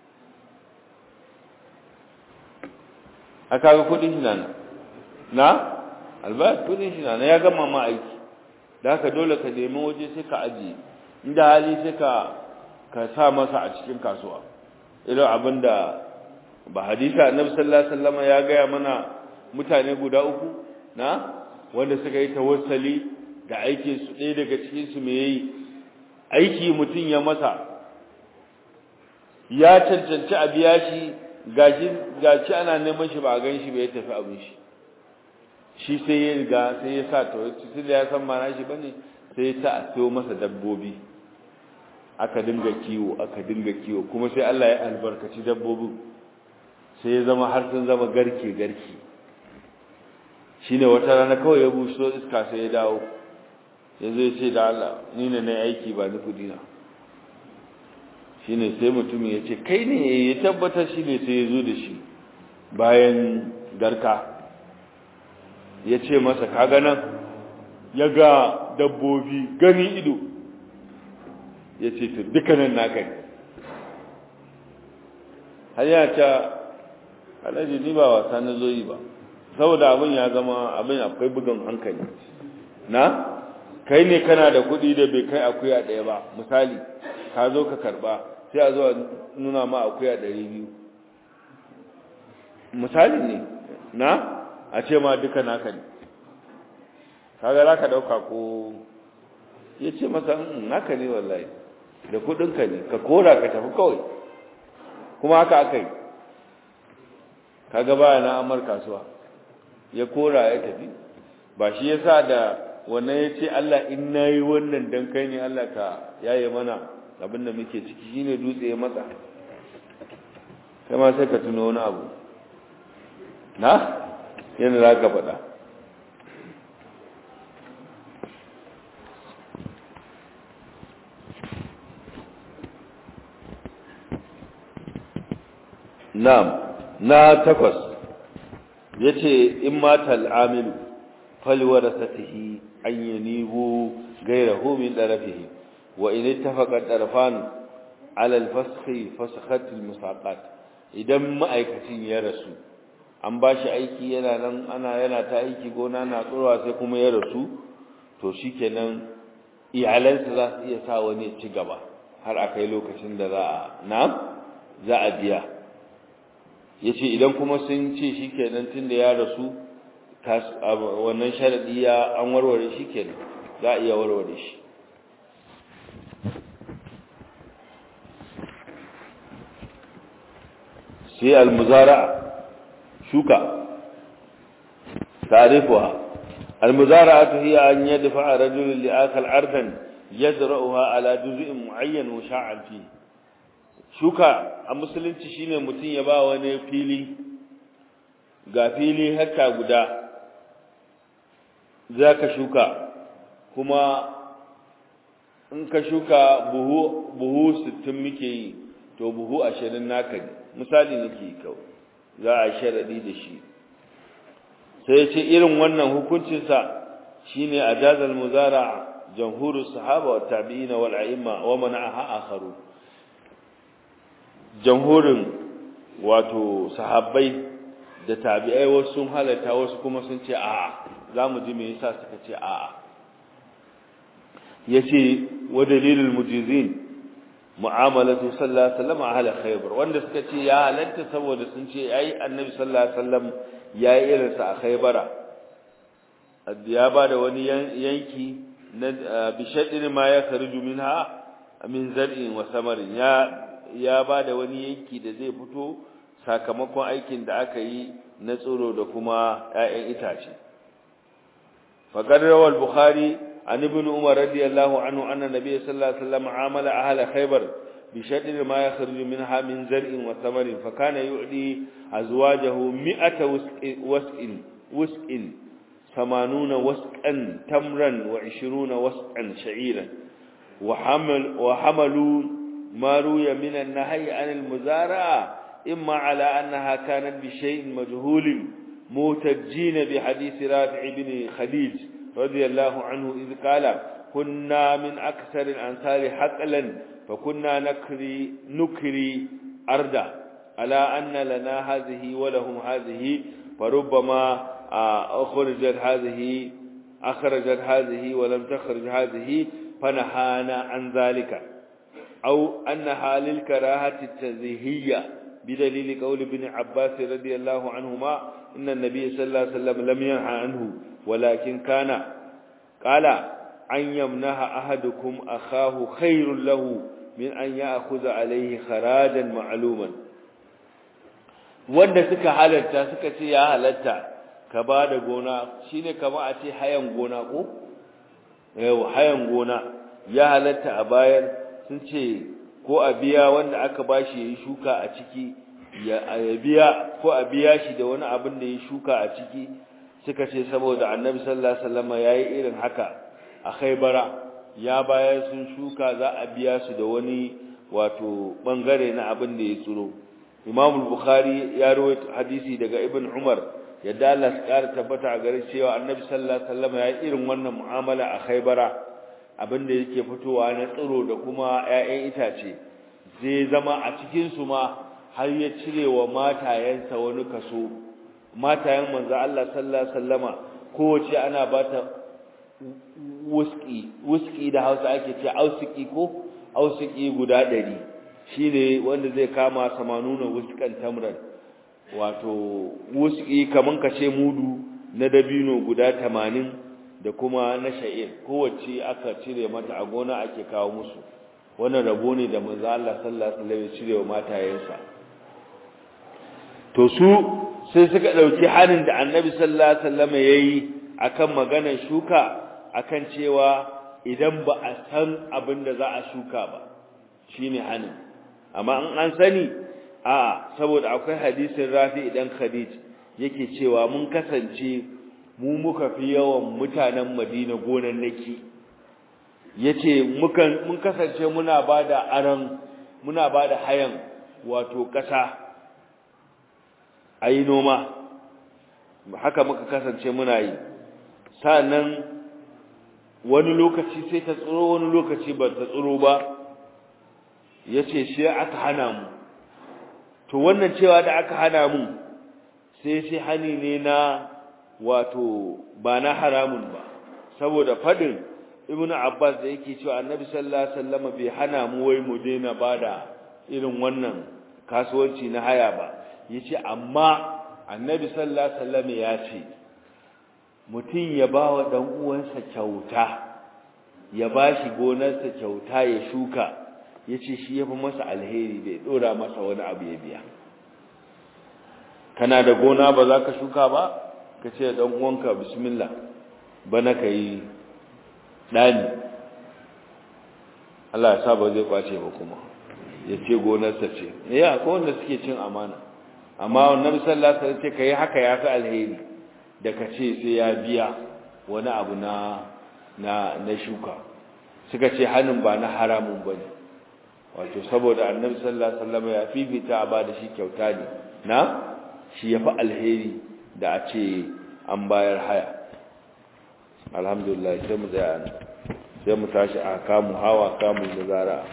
a kaga kudin shi na na albayar kudin shi na ya gama ma aiki da haka dole ka nemi waje sai ka ajiye inda hali sai ka ka sa masa a cikin kasuwa irin abinda ba hadisa annabi sallallahu alaihi wasallam ya gaya mana mutane guda uku na wanda suka yi tawassali da aikin su ɗaya daga cikin su me yayi aiki mutun ya masa ya cancanci a biya shi gashi gashi ana neman shi ba a gan shi ba ya tafi abin shi shi sai ya riga sai ya sa tawassali da ya san ma shi bane sai ya sa a sayo masa dabbobi aka dinga kiwo aka dinga kiwo kuma sai Allah ya albarkaci dabbobin sai ya zama har sun zama garke garke shine wata rana kawai ya busho iska sai ya dawo yanzu ya ce da Allah ni ne na aiki ba ni kudi na shine sai mutum ya ce kai ne ya tabbatar shi ne sai ya zo da shi bayan garka ya ce masa kaga nan ya ga dabbobi gani ido ya ce to dukkanin naka ne har ya ce alhaji ni ba wasa na zo yi ba saboda abin ya zama abin akwai bugun hankali na kai ne kana da kuɗi da bai kai akuya ɗaya ba misali ka zo ka karɓa sai a zo a nuna ma akuya ɗari biyu misali ne na a ce ma duka naka ne kaga za ka ɗauka ko ya ce masa naka ne wallahi da kuɗinka ne ka kora ka tafi kawai kuma haka aka yi kaga baya na amar kasuwa ya kora ya tafi ba shi yasa da wannan ya ce Allah in nayi wannan dan kai ne Allah ka yaye mana abin da muke ciki shine dutse ya matsa kai ma sai ka tuno wani abu na yana za ka faɗa Na'am na takwas yace in mata al'amilu falwarasatihi an yanibu ghayrahu min darafihi wa in ittafaqa darafan ala al-fasxi fasakhat al-musaqat idan ma'aikacin ya rasu an ba shi aiki yana nan ana yana ta aiki gona na tsurwa sai kuma ya rasu to shikenan iyalansa za su iya sa wani ci gaba har a kai lokacin da za a na za a biya yace idan kuma sun ce shikenan tunda ya rasu wannan sharadi ya an warware shikenan za a iya warware shi sai al-muzara'a shuka تعرفها المزارعة هي أن يدفع رجل لآكل أرضا يزرعها على جزء معين وشاعا فيه shuka a musulunci shine mutum ya ba wani fili ga fili hekta guda za ka shuka kuma in ka shuka buhu buhu sittin muke yi to buhu ashirin naka ne misali nake yi kawai za a sharaɗi da shi sai ya ce irin wannan hukuncinsa shine ajazal muzara jamhurus sahaba wa tabi'ina wal a'imma wa mana'aha akharu jamhurin wato sahabbai da tabi'ai wasu sun halatta wasu kuma sun ce a'a zamu ji me yasa suka ce a'a yace wa dalilul mujizin mu'amalatu sallallahu alaihi wasallam ahla khaybar wanda suka ce ya halatta saboda sun ce ai annabi sallallahu alaihi wasallam yayi irin sa a khaybara ya bada wani yanki na bishadin ma ya kharuju minha min zar'in wa samarin ya ya bada wani yanki da zai fito sakamakon aikin da aka yi na tsoro da kuma ƴaƴan itace faqad rawal bukhari عن ابن عمر رضي الله عنه أن النبي صلى الله عليه وسلم عامل أهل خيبر بشدر ما يخرج منها من زرع وثمر فكان يعطي أزواجه مئة وسق وسق ثمانون وسقا تمرا وعشرون وسقا شعيرا وحمل وحملوا ما روي من النهي عن المزارعة إما على أنها كانت بشيء مجهول موتجين بحديث رافع بن خديج رضي الله عنه إذ قال كنا من أكثر الأنصار حقلا فكنا نكري نكري أردا على أن لنا هذه ولهم هذه فربما أخرجت هذه أخرجت هذه ولم تخرج هذه فنهانا عن ذلك أو أنها للكراهة التزهية بدليل قول ابن عباس رضي الله عنهما إن النبي صلى الله عليه وسلم لم ينهى عنه ولكن كان قال أن يمنح أحدكم أخاه خير له من أن يأخذ عليه خراجا معلوما wanda suka halatta suka ce ya halatta ka ba da gona shine kama a ce hayan gona ko yau hayan gona ya halatta a bayan sun ce ko a biya wanda aka bashi yayi shuka a ciki ya biya ko a biya shi da wani abin da ya shuka a ciki suka ce saboda annabi sallallahu alaihi wasallam yayi irin haka a Khaybara ya bayar sun shuka za a biya su da wani wato bangare na abin da ya tsiro Imam al-Bukhari ya rawaito hadisi daga Ibn Umar yadda Allah ya kara tabbata a gare cewa annabi sallallahu alaihi wasallam yayi irin wannan mu'amala a Khaybara abin da yake fitowa na tsiro da kuma ƴaƴan itace zai zama a cikin su ma har ya cire wa matayensa wani kaso matayen manzo Allah sallallahu alaihi wasallama kowace ana bata wuski wuski da Hausa ake ce ausiki ko ausiki guda 100 shine wanda zai kama samanuna wuskan tamran wato wuski kaman kace mudu na dabino guda 80 da kuma na sha'ir kowace aka cire mata a gona ake kawo musu wannan rabo ne da manzo Allah sallallahu alaihi wasallam ya cire wa matayensa to su sai suka dauki hanin da Annabi sallallahu alaihi wasallam yayi akan maganar shuka akan cewa idan ba a san abin da za a shuka ba shine hanin amma in an sani a saboda akwai hadisin Rafi idan Khadij yake cewa mun kasance mu muka fi yawan mutanen Madina gonan naki yace mukan mun kasance muna bada aran muna bada hayan wato kasa ayi noma haka muka kasance muna yi sannan wani lokaci sai ta tsiro wani lokaci ba ta tsiro ba yace shi aka hana mu to wannan cewa da aka hana mu sai sai hani ne na wato ba na haramun ba saboda fadin ibnu abbas da yake cewa annabi sallallahu alaihi wasallam bai hana mu wai mu daina bada irin wannan kasuwanci na haya ba yace amma annabi sallallahu alaihi wasallam ya ce mutum ya bawa dan uwansa kyauta ya bashi gonarsa kyauta ya shuka yace shi yafi masa alheri da ya dora masa wani abu ya biya kana da gona ba za ka shuka ba ka ce dan uwanka bismillah bana kai dani Allah ya sa ba zai kwace ba kuma ya ce gonarsa ce eh akwai wanda suke cin amana amma annabi sallallahu alaihi wasallam ce kai haka yafi alheri da ka ce sai ya biya wani abu na na na shuka suka ce hanin ba na haramun bane wato saboda annabi sallallahu alaihi wasallam ya fifita a ba da shi kyauta ne na shi yafi alheri da a ce an bayar haya alhamdulillah sai mu tsaya sai mu tashi a kamu hawa kamu muzara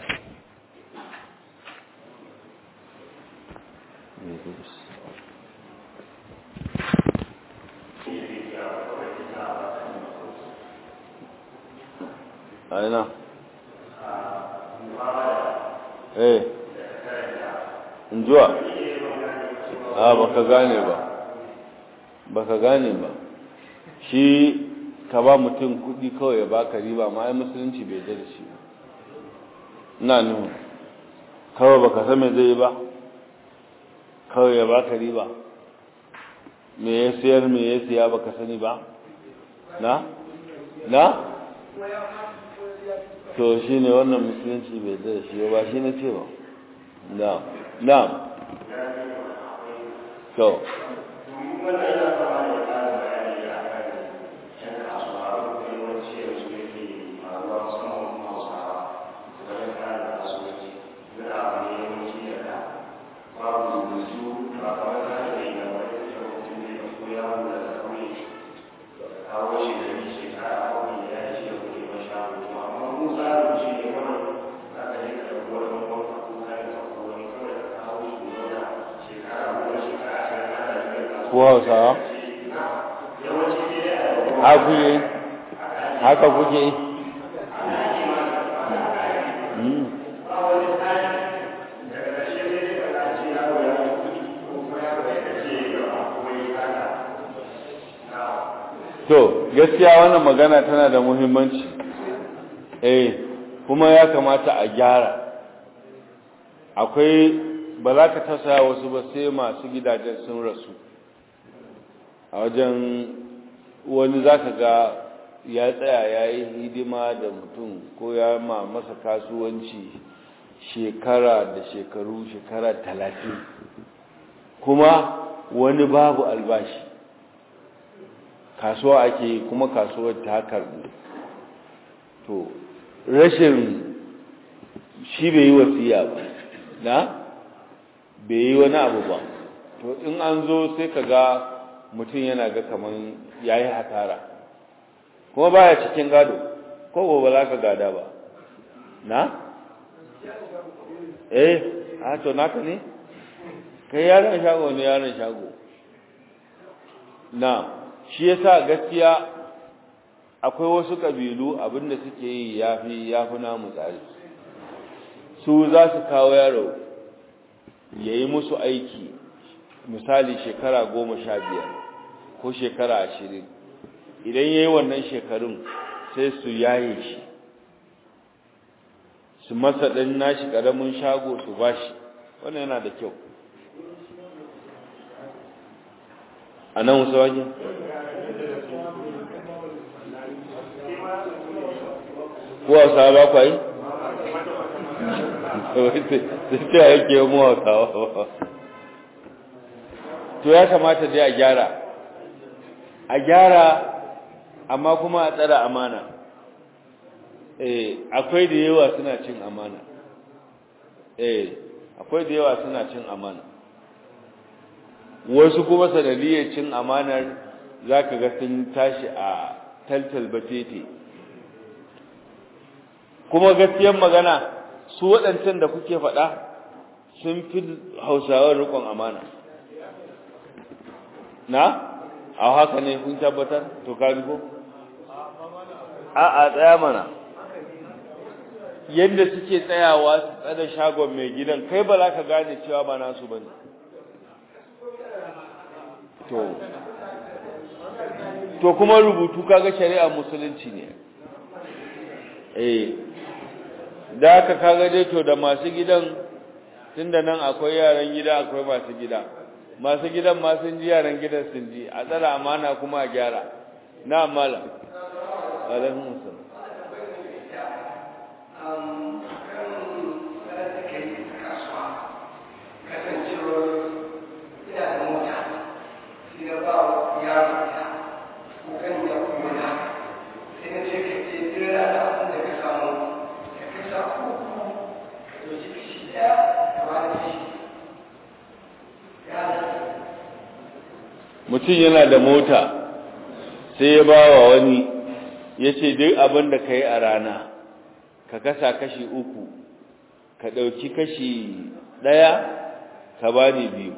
aina eh injuwa a baka gane ba baka gane ba shi ka ba mutum kudi kawai ya baka riba ma ai musulunci bai da shi ina nuhu kawai baka san me zai ba kawai ya baka riba me ya sayar me ya siya baka sani ba na na to shine wannan musulunci bai da shi ba shi ne ce ba na na to ko hausawa ha kuke haka kuke to gaskiya wannan magana tana da muhimmanci eh kuma ya kamata a gyara akwai ba za ka tasaya wasu ba sai masu gidajen sun rasu a wajen wani za ka ga ya tsaya ya yi hidima da mutum ko ya ma masa kasuwanci shekara da shekaru shekara talatin kuma wani babu albashi kasuwa ake kuma kasuwar ta karbi to rashin shi bai yi wasiya ba na bai yi wani abu ba to in an zo sai ka ga mutum yana ga kaman ya yi hatara kuma baya cikin gado ko gobe za ka gada ba na? eh a to naka ne? kai yaron shago ne yaron shago na shi yasa gaskiya akwai wasu kabilu abinda suke yi yafi yafi namu tsari su za su kawo yaro ya yi musu aiki misali shekara goma sha biyar ko shekara ashirin idan ya yi wannan shekarun sai su yaye shi su masa ɗan nashi ƙaramin shago su ba shi wannan yana da kyau a nan wasu wajen kuwa sa ba kwa yi? sai ta yake yi mu hausawa to ya kamata dai a gyara a gyara amma kuma a tsara amana eh akwai da yawa suna cin amana eh akwai da yawa suna cin amana wasu kuma sanadiyar cin amanar zaka ga sun tashi a taltal batete kuma gaskiyar magana su waɗancan da kuke faɗa sun fi hausawa rikon amana na a haka ne kun tabbatar to ka ko a a tsaya mana yadda suke tsayawa su tsada shagon mai gidan kai ba za ka gane cewa ba nasu ba ne to to kuma rubutu kaga shari'a musulunci ne eh da aka kaga dai to da masu gidan tunda nan akwai yaran gida akwai masu gida masu gidan ma sun ji yaran gidan sun ji a tsara amana kuma a gyara na amala alaikum assalam mutum yana da mota sai ya ba wa wani ya ce duk abin da ka yi a rana ka kasa kashi uku ka ɗauki kashi ɗaya ka ba ni biyu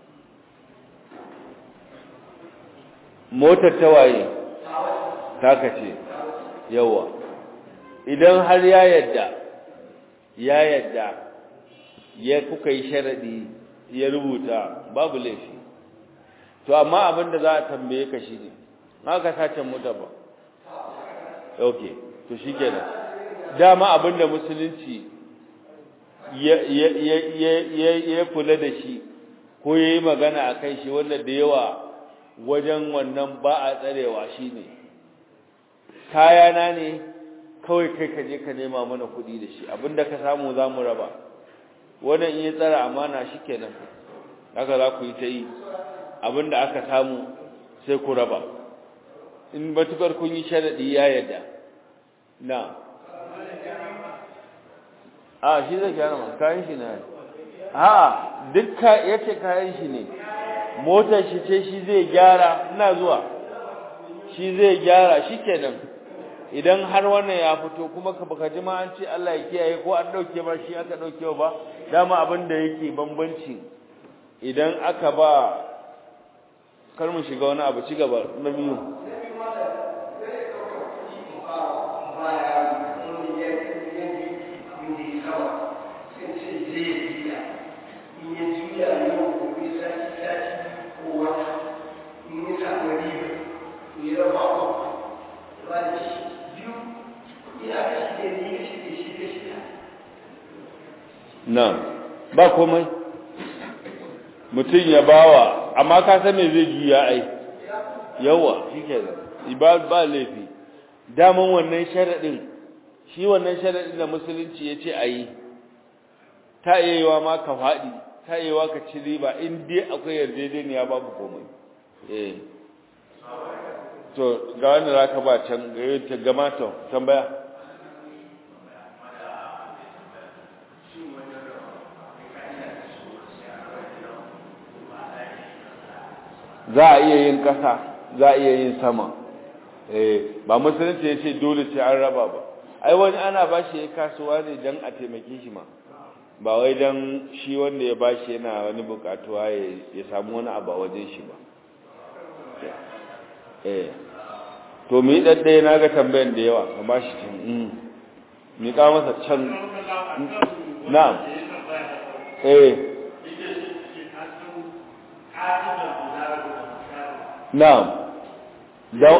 motar ta waye taka ce yawa idan har ya yadda ya yadda ya kuka yi sharaɗi ya rubuta babu laifi to amma abin da za a tambaye ka shi ne haka sace mota ba ok to shi kenan dama abin da musulunci ya kula da shi ko ya yi magana a kai shi wanda da yawa wajen wannan ba a tsarewa shi ne kayana ne kawai kai ka je ka nema mana kuɗi da shi abinda ka samu za mu raba wannan in ya tsara amana shi kenan haka za ku yi ta yi abinda aka samu sai ku raba in batukar kun yi sharaɗi ya yadda na a shi zai gyara ma kayan shi ne a dukka ya ce kayan shi ne motar shi ce shi zai gyara ina zuwa shi zai gyara shi kenan idan har wannan ya fito kuma ka baka ji ma an ce Allah ya kiyaye ko an dauke ba shi aka dauke ba dama abin da yake bambanci idan aka ba kar mu shiga wani abu ci gaba na biyu nan ba komai mutum ya bawa amma ka san me zai juya ai yawa shikenan ba ba laifi daman wannan sharadin shi wannan sharadin da musulunci yace ayi ta yayewa ma ka fadi ta yayewa ka ci riba in dai akwai yarjejeniya babu komai eh to ga wanda zaka ba can ga gama to tambaya za a iya yin ƙasa za a iya yin sama eh ba musulunci ya ce dole sai an raba ba ai wani ana ba shi ya kasuwa ne don a taimake shi ma ba wai don shi wanda ya ba shi yana wani bukatuwa ya samu wani abu a wajen shi ba eh to mu yi ɗaɗɗaya na ga tambayan da yawa ka ba shi can mi ka masa can na'am eh na'am da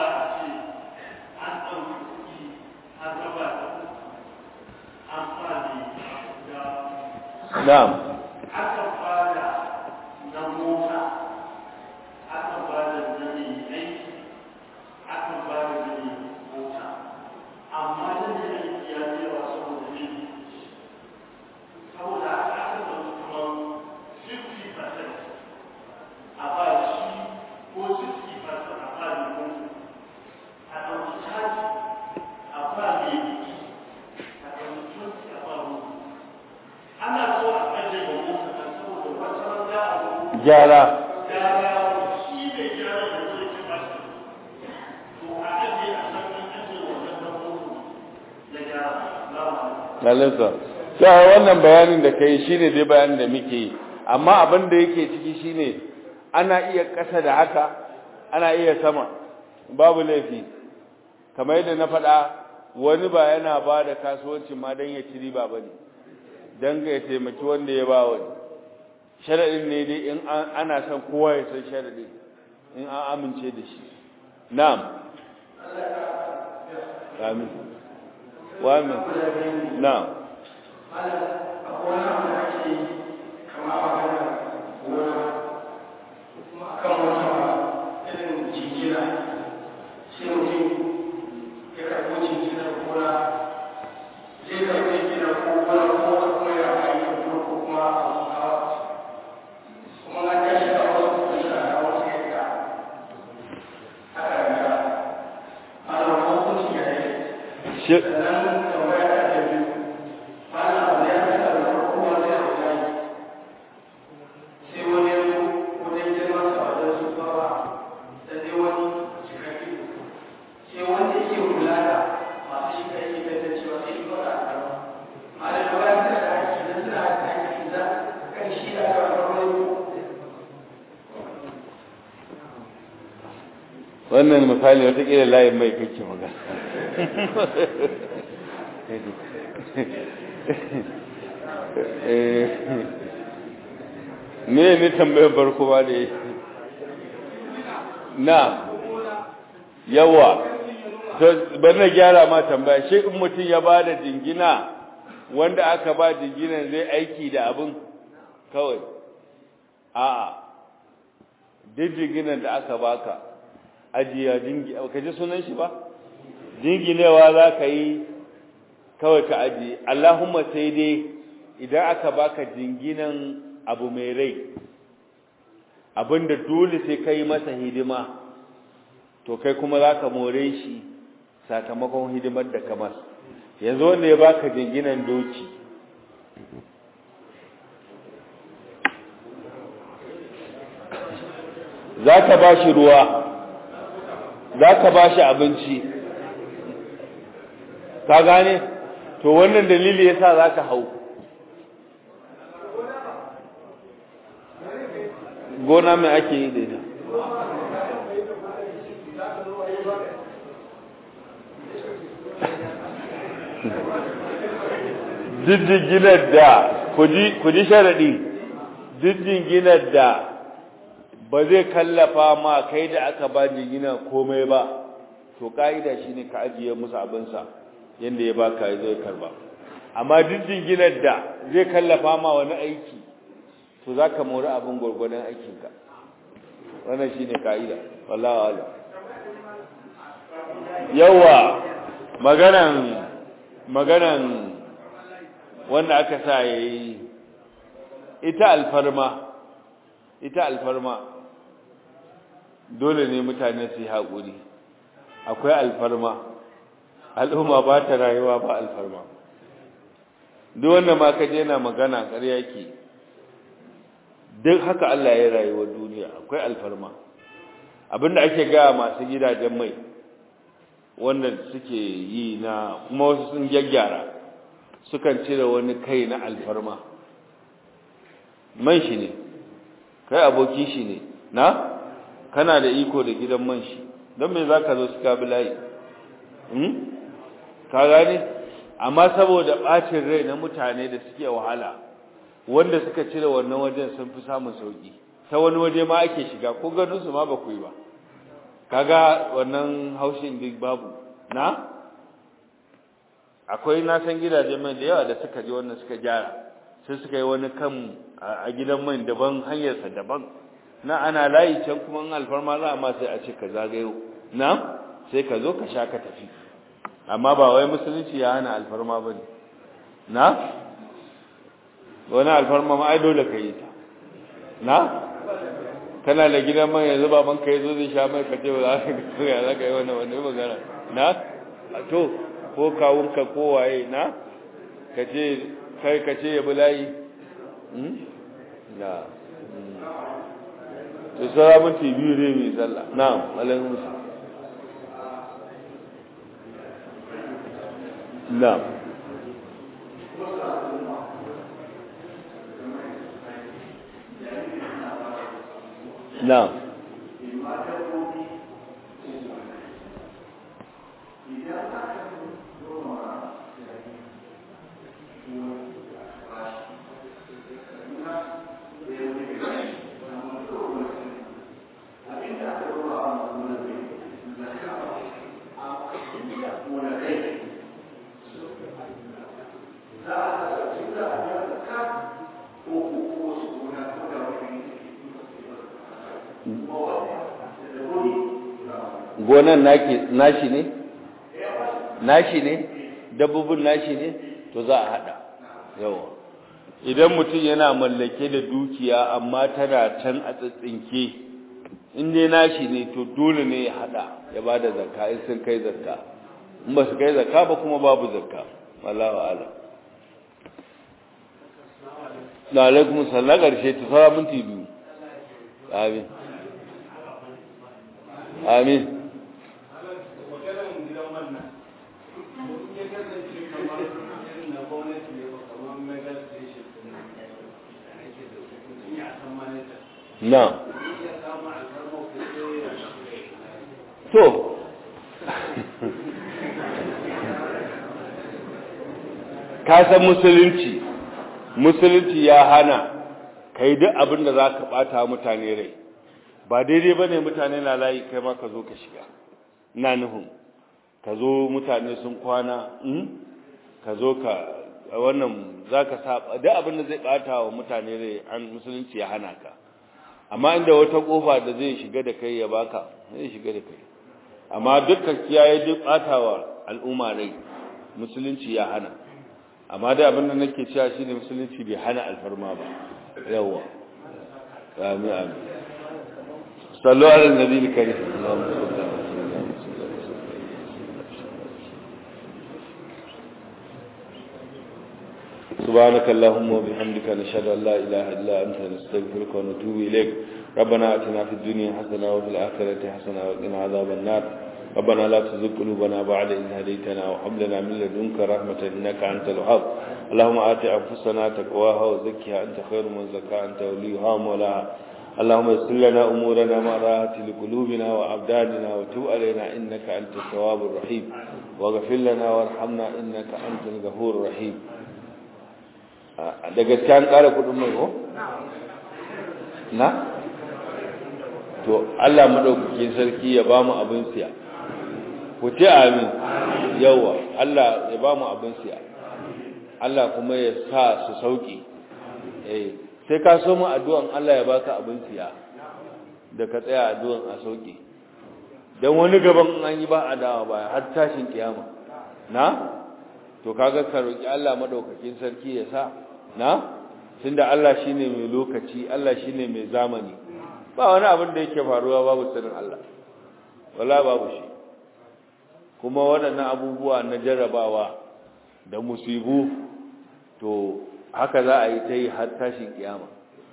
na'am aka fara na mota aka fara na mai aiki aka fara na mai mota amma na mai aiki ya ce wa saboda ne saboda aka aka zama kamar 50% a ba shi ko 60% a ba mai mota a ɗauki caji a ba mai biki a ɗauki 20 a ba mota ana so a ajiye wa mota ta saboda wata rana a zo gyara gyara shi ne gyara da zai ci ba shi to a ajiye a san an ajiye wannan na mota na gyara na lalisa sai wannan bayanin da kai shine dai bayanin da muke yi amma abin da yake ciki shine ana iya ƙasa da haka ana iya sama babu laifi kamar yadda na faɗa wani ba yana ba da kasuwanci ma don ya ci riba ba ne don ya taimaki wanda ya ba wani sharaɗin ne dai in ana son kowa ya san sharaɗin in an amince da shi na'am amin wa amin na'am wannan misali watakila layin mai kake magana ne ne tambayar barko ba da na yawa bari na gyara ma tambaya shi in mutum ya ba da jingina wanda aka ba jinginan zai aiki da abin kawai a'a duk jinginan da aka baka ajiya jingi ka ji sunan shi ba jinginewa za ka yi kawai ka ajiye allahumma sai dai idan aka baka jinginan abu mai rai abinda dole sai ka yi masa hidima to kai kuma za ka more shi sakamakon hidimar da ka masa yanzu wanda ya baka jinginan doki za ka ba shi ruwa za ka ba shi abinci ka gane to wannan dalili ya sa za ka hau gona mai ake yi da ita ginar da ku ji sharaɗi ginar da ba zai kallafa ma kai da aka ba jingina komai ba to ka'ida shine ka ajiye musu abinsa yanda ya baka zai karba amma duk jinginar da zai kallafa ma wani aiki to zaka mori abin gurgurdan aikinka wannan shine ka'ida wallahi wala yawa maganan maganan wanda aka sa yayi ita alfarma ita alfarma dole ne mutane su yi haƙuri akwai alfarma al'umma ba ta rayuwa ba alfarma duk wanda ma ka je na magana ƙarya ke duk haka Allah ya rayuwa duniya akwai alfarma abinda ake gaya masu gidajen mai wanda suke yi na kuma wasu sun gyaggyara sukan cire wani kai na alfarma man shi ne kai aboki shi ne na kana da iko da gidan man shi don me za ka zo su kabi layi ka gane amma saboda ɓacin rai na mutane da suke wahala wanda suka cire wannan wajen sun fi samun sauki ta wani waje ma ake shiga ko ganin su ma ba ku yi ba kaga wannan haushin duk babu na akwai na san gidaje mai da yawa da suka je wannan suka gyara sai suka yi wani kan a gidan mai daban hanyarsa daban na ana layi can kuma in alfarma za a ma sai a ce ka zagayo na sai ka zo ka sha ka tafi amma ba wai musulunci ya hana alfarma ba ne na wani alfarma ma ai dole ka yi ta na kana da gidan mai yanzu baban ka yazo zai sha mai ka ce ba za ka ya za ka yi wani wani magana na to ko kawunka ko waye na ka ce kai ka ce ya bi layi na to sara minti biyu ne mai sallah na alaikum musu na na gonan nashi ne nashi ne dabbobin nashi ne to za a hada yawa idan mutum yana mallake da dukiya amma tana can a tsitsinke in dai nashi ne to dole ne ya hada ya bada zakka in sun kai zakka in ba su kai zakka ba kuma babu zakka wallahu a'lam na alaikum sallam karshe ta fara minti biyu amin amin na to kasan musulunci musulunci ya hana ka yi duk abin da za ka ɓata mutane rai ba daidai ba ne mutane na layi kai ma ka zo ka shiga na nufin ka zo mutane sun kwana ka zo ka wannan za ka saba duk abin da zai ɓata wa mutane rai an musulunci ya hana ka amma inda wata kofa da zai shiga da kai ya baka zai shiga da kai amma dukkan kiyaye duk batawa al'umma rai musulunci ya hana amma da abin da nake cewa shine musulunci bai hana alfarma ba yawa amin amin sallu ala nabi karim Allahumma salli ala سبحانك اللهم وبحمدك نشهد أن لا إله إلا أنت نستغفرك ونتوب إليك ربنا أتنا في الدنيا حسنة وفي الآخرة حسنة وقنا عذاب النار ربنا لا تزغ قلوبنا بعد إذ هديتنا وهب لنا من لدنك رحمة إنك أنت الوهاب اللهم آت أنفسنا تقواها وزكها أنت خير من زكاها أنت وليها ومولاها اللهم يسر لنا أمورنا مع راحة لقلوبنا وأبداننا وتب علينا إنك أنت التواب الرحيم واغفر لنا وارحمنا إنك أنت الغفور الرحيم da gaske an ƙara kudin mai ko? na? to Allah maɗaukakin sarki ya ba mu abin siya ku ce amin yawa Allah ya ba mu abin siya Allah kuma ya sa su sauƙi eh sai ka so mu addu'an Allah ya baka abin siya da ka tsaya addu'an a sauƙi don wani gaban an yi ba a dawa baya har tashin kiyama na? to kaga ka roƙi Allah maɗaukakin sarki ya sa na tunda Allah shine mai lokaci Allah shine mai zamani ba wani abin da yake faruwa babu sirrin Allah wala babu shi kuma waɗannan abubuwa na jarrabawa da musibu to haka za a yi ta yi har tashin kiyama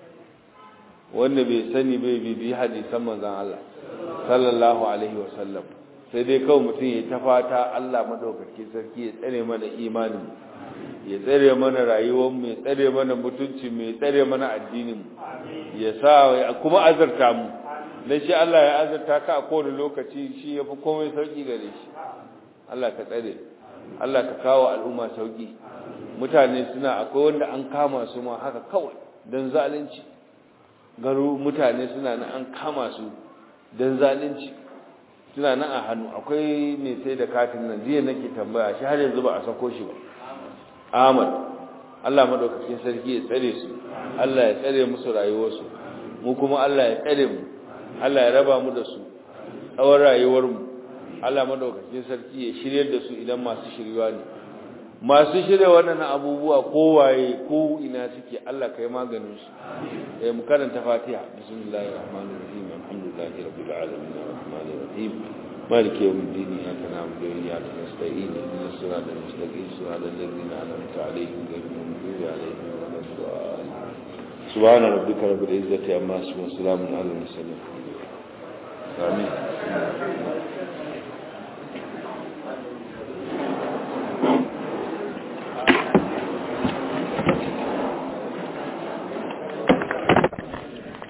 wanda bai sani bai bibi hadisan manzon Allah sallallahu alaihi wasallam sai dai kawai mutum ya ta fata Allah madaukaki sarki ya tsare mana imanin ya tsare mana rayuwar mu ya tsare mana mutunci mu ya tsare mana addinin mu ya sa kuma azurta mu dan shi Allah ya azurta ka a kowane lokaci shi yafi komai sauki gare shi Allah ka tsare Allah ka kawo al'umma sauki mutane suna akwai wanda an kama su ma haka kawai dan zalunci garu mutane suna nan an kama su dan zalunci suna nan a hannu akwai mai sai da katin nan jiya nake tambaya shi har yanzu ba a sako shi ba Ahmad Allah madaukakin sarki ya tsare su Allah ya tsare musu rayuwarsu mu kuma Allah ya tsare mu Allah ya raba mu da su tsawon rayuwar mu Allah madaukakin sarki ya shiryar da su idan masu shirywa ne masu shirya wannan abubuwa kowaye ko ina suke Allah kai maganin su eh mu karanta Fatiha bismillahir rahmanir rahim alhamdulillahi rabbil alamin arrahmanir rahim مالك يوم الدين إياك نعبد وإياك نستعين اهدنا الصراط المستقيم صراط الذين أنعمت عليهم غير المغضوب عليهم ولا الضالين سبحان ربك رب العزة عما يصفون وسلام على المرسلين آمين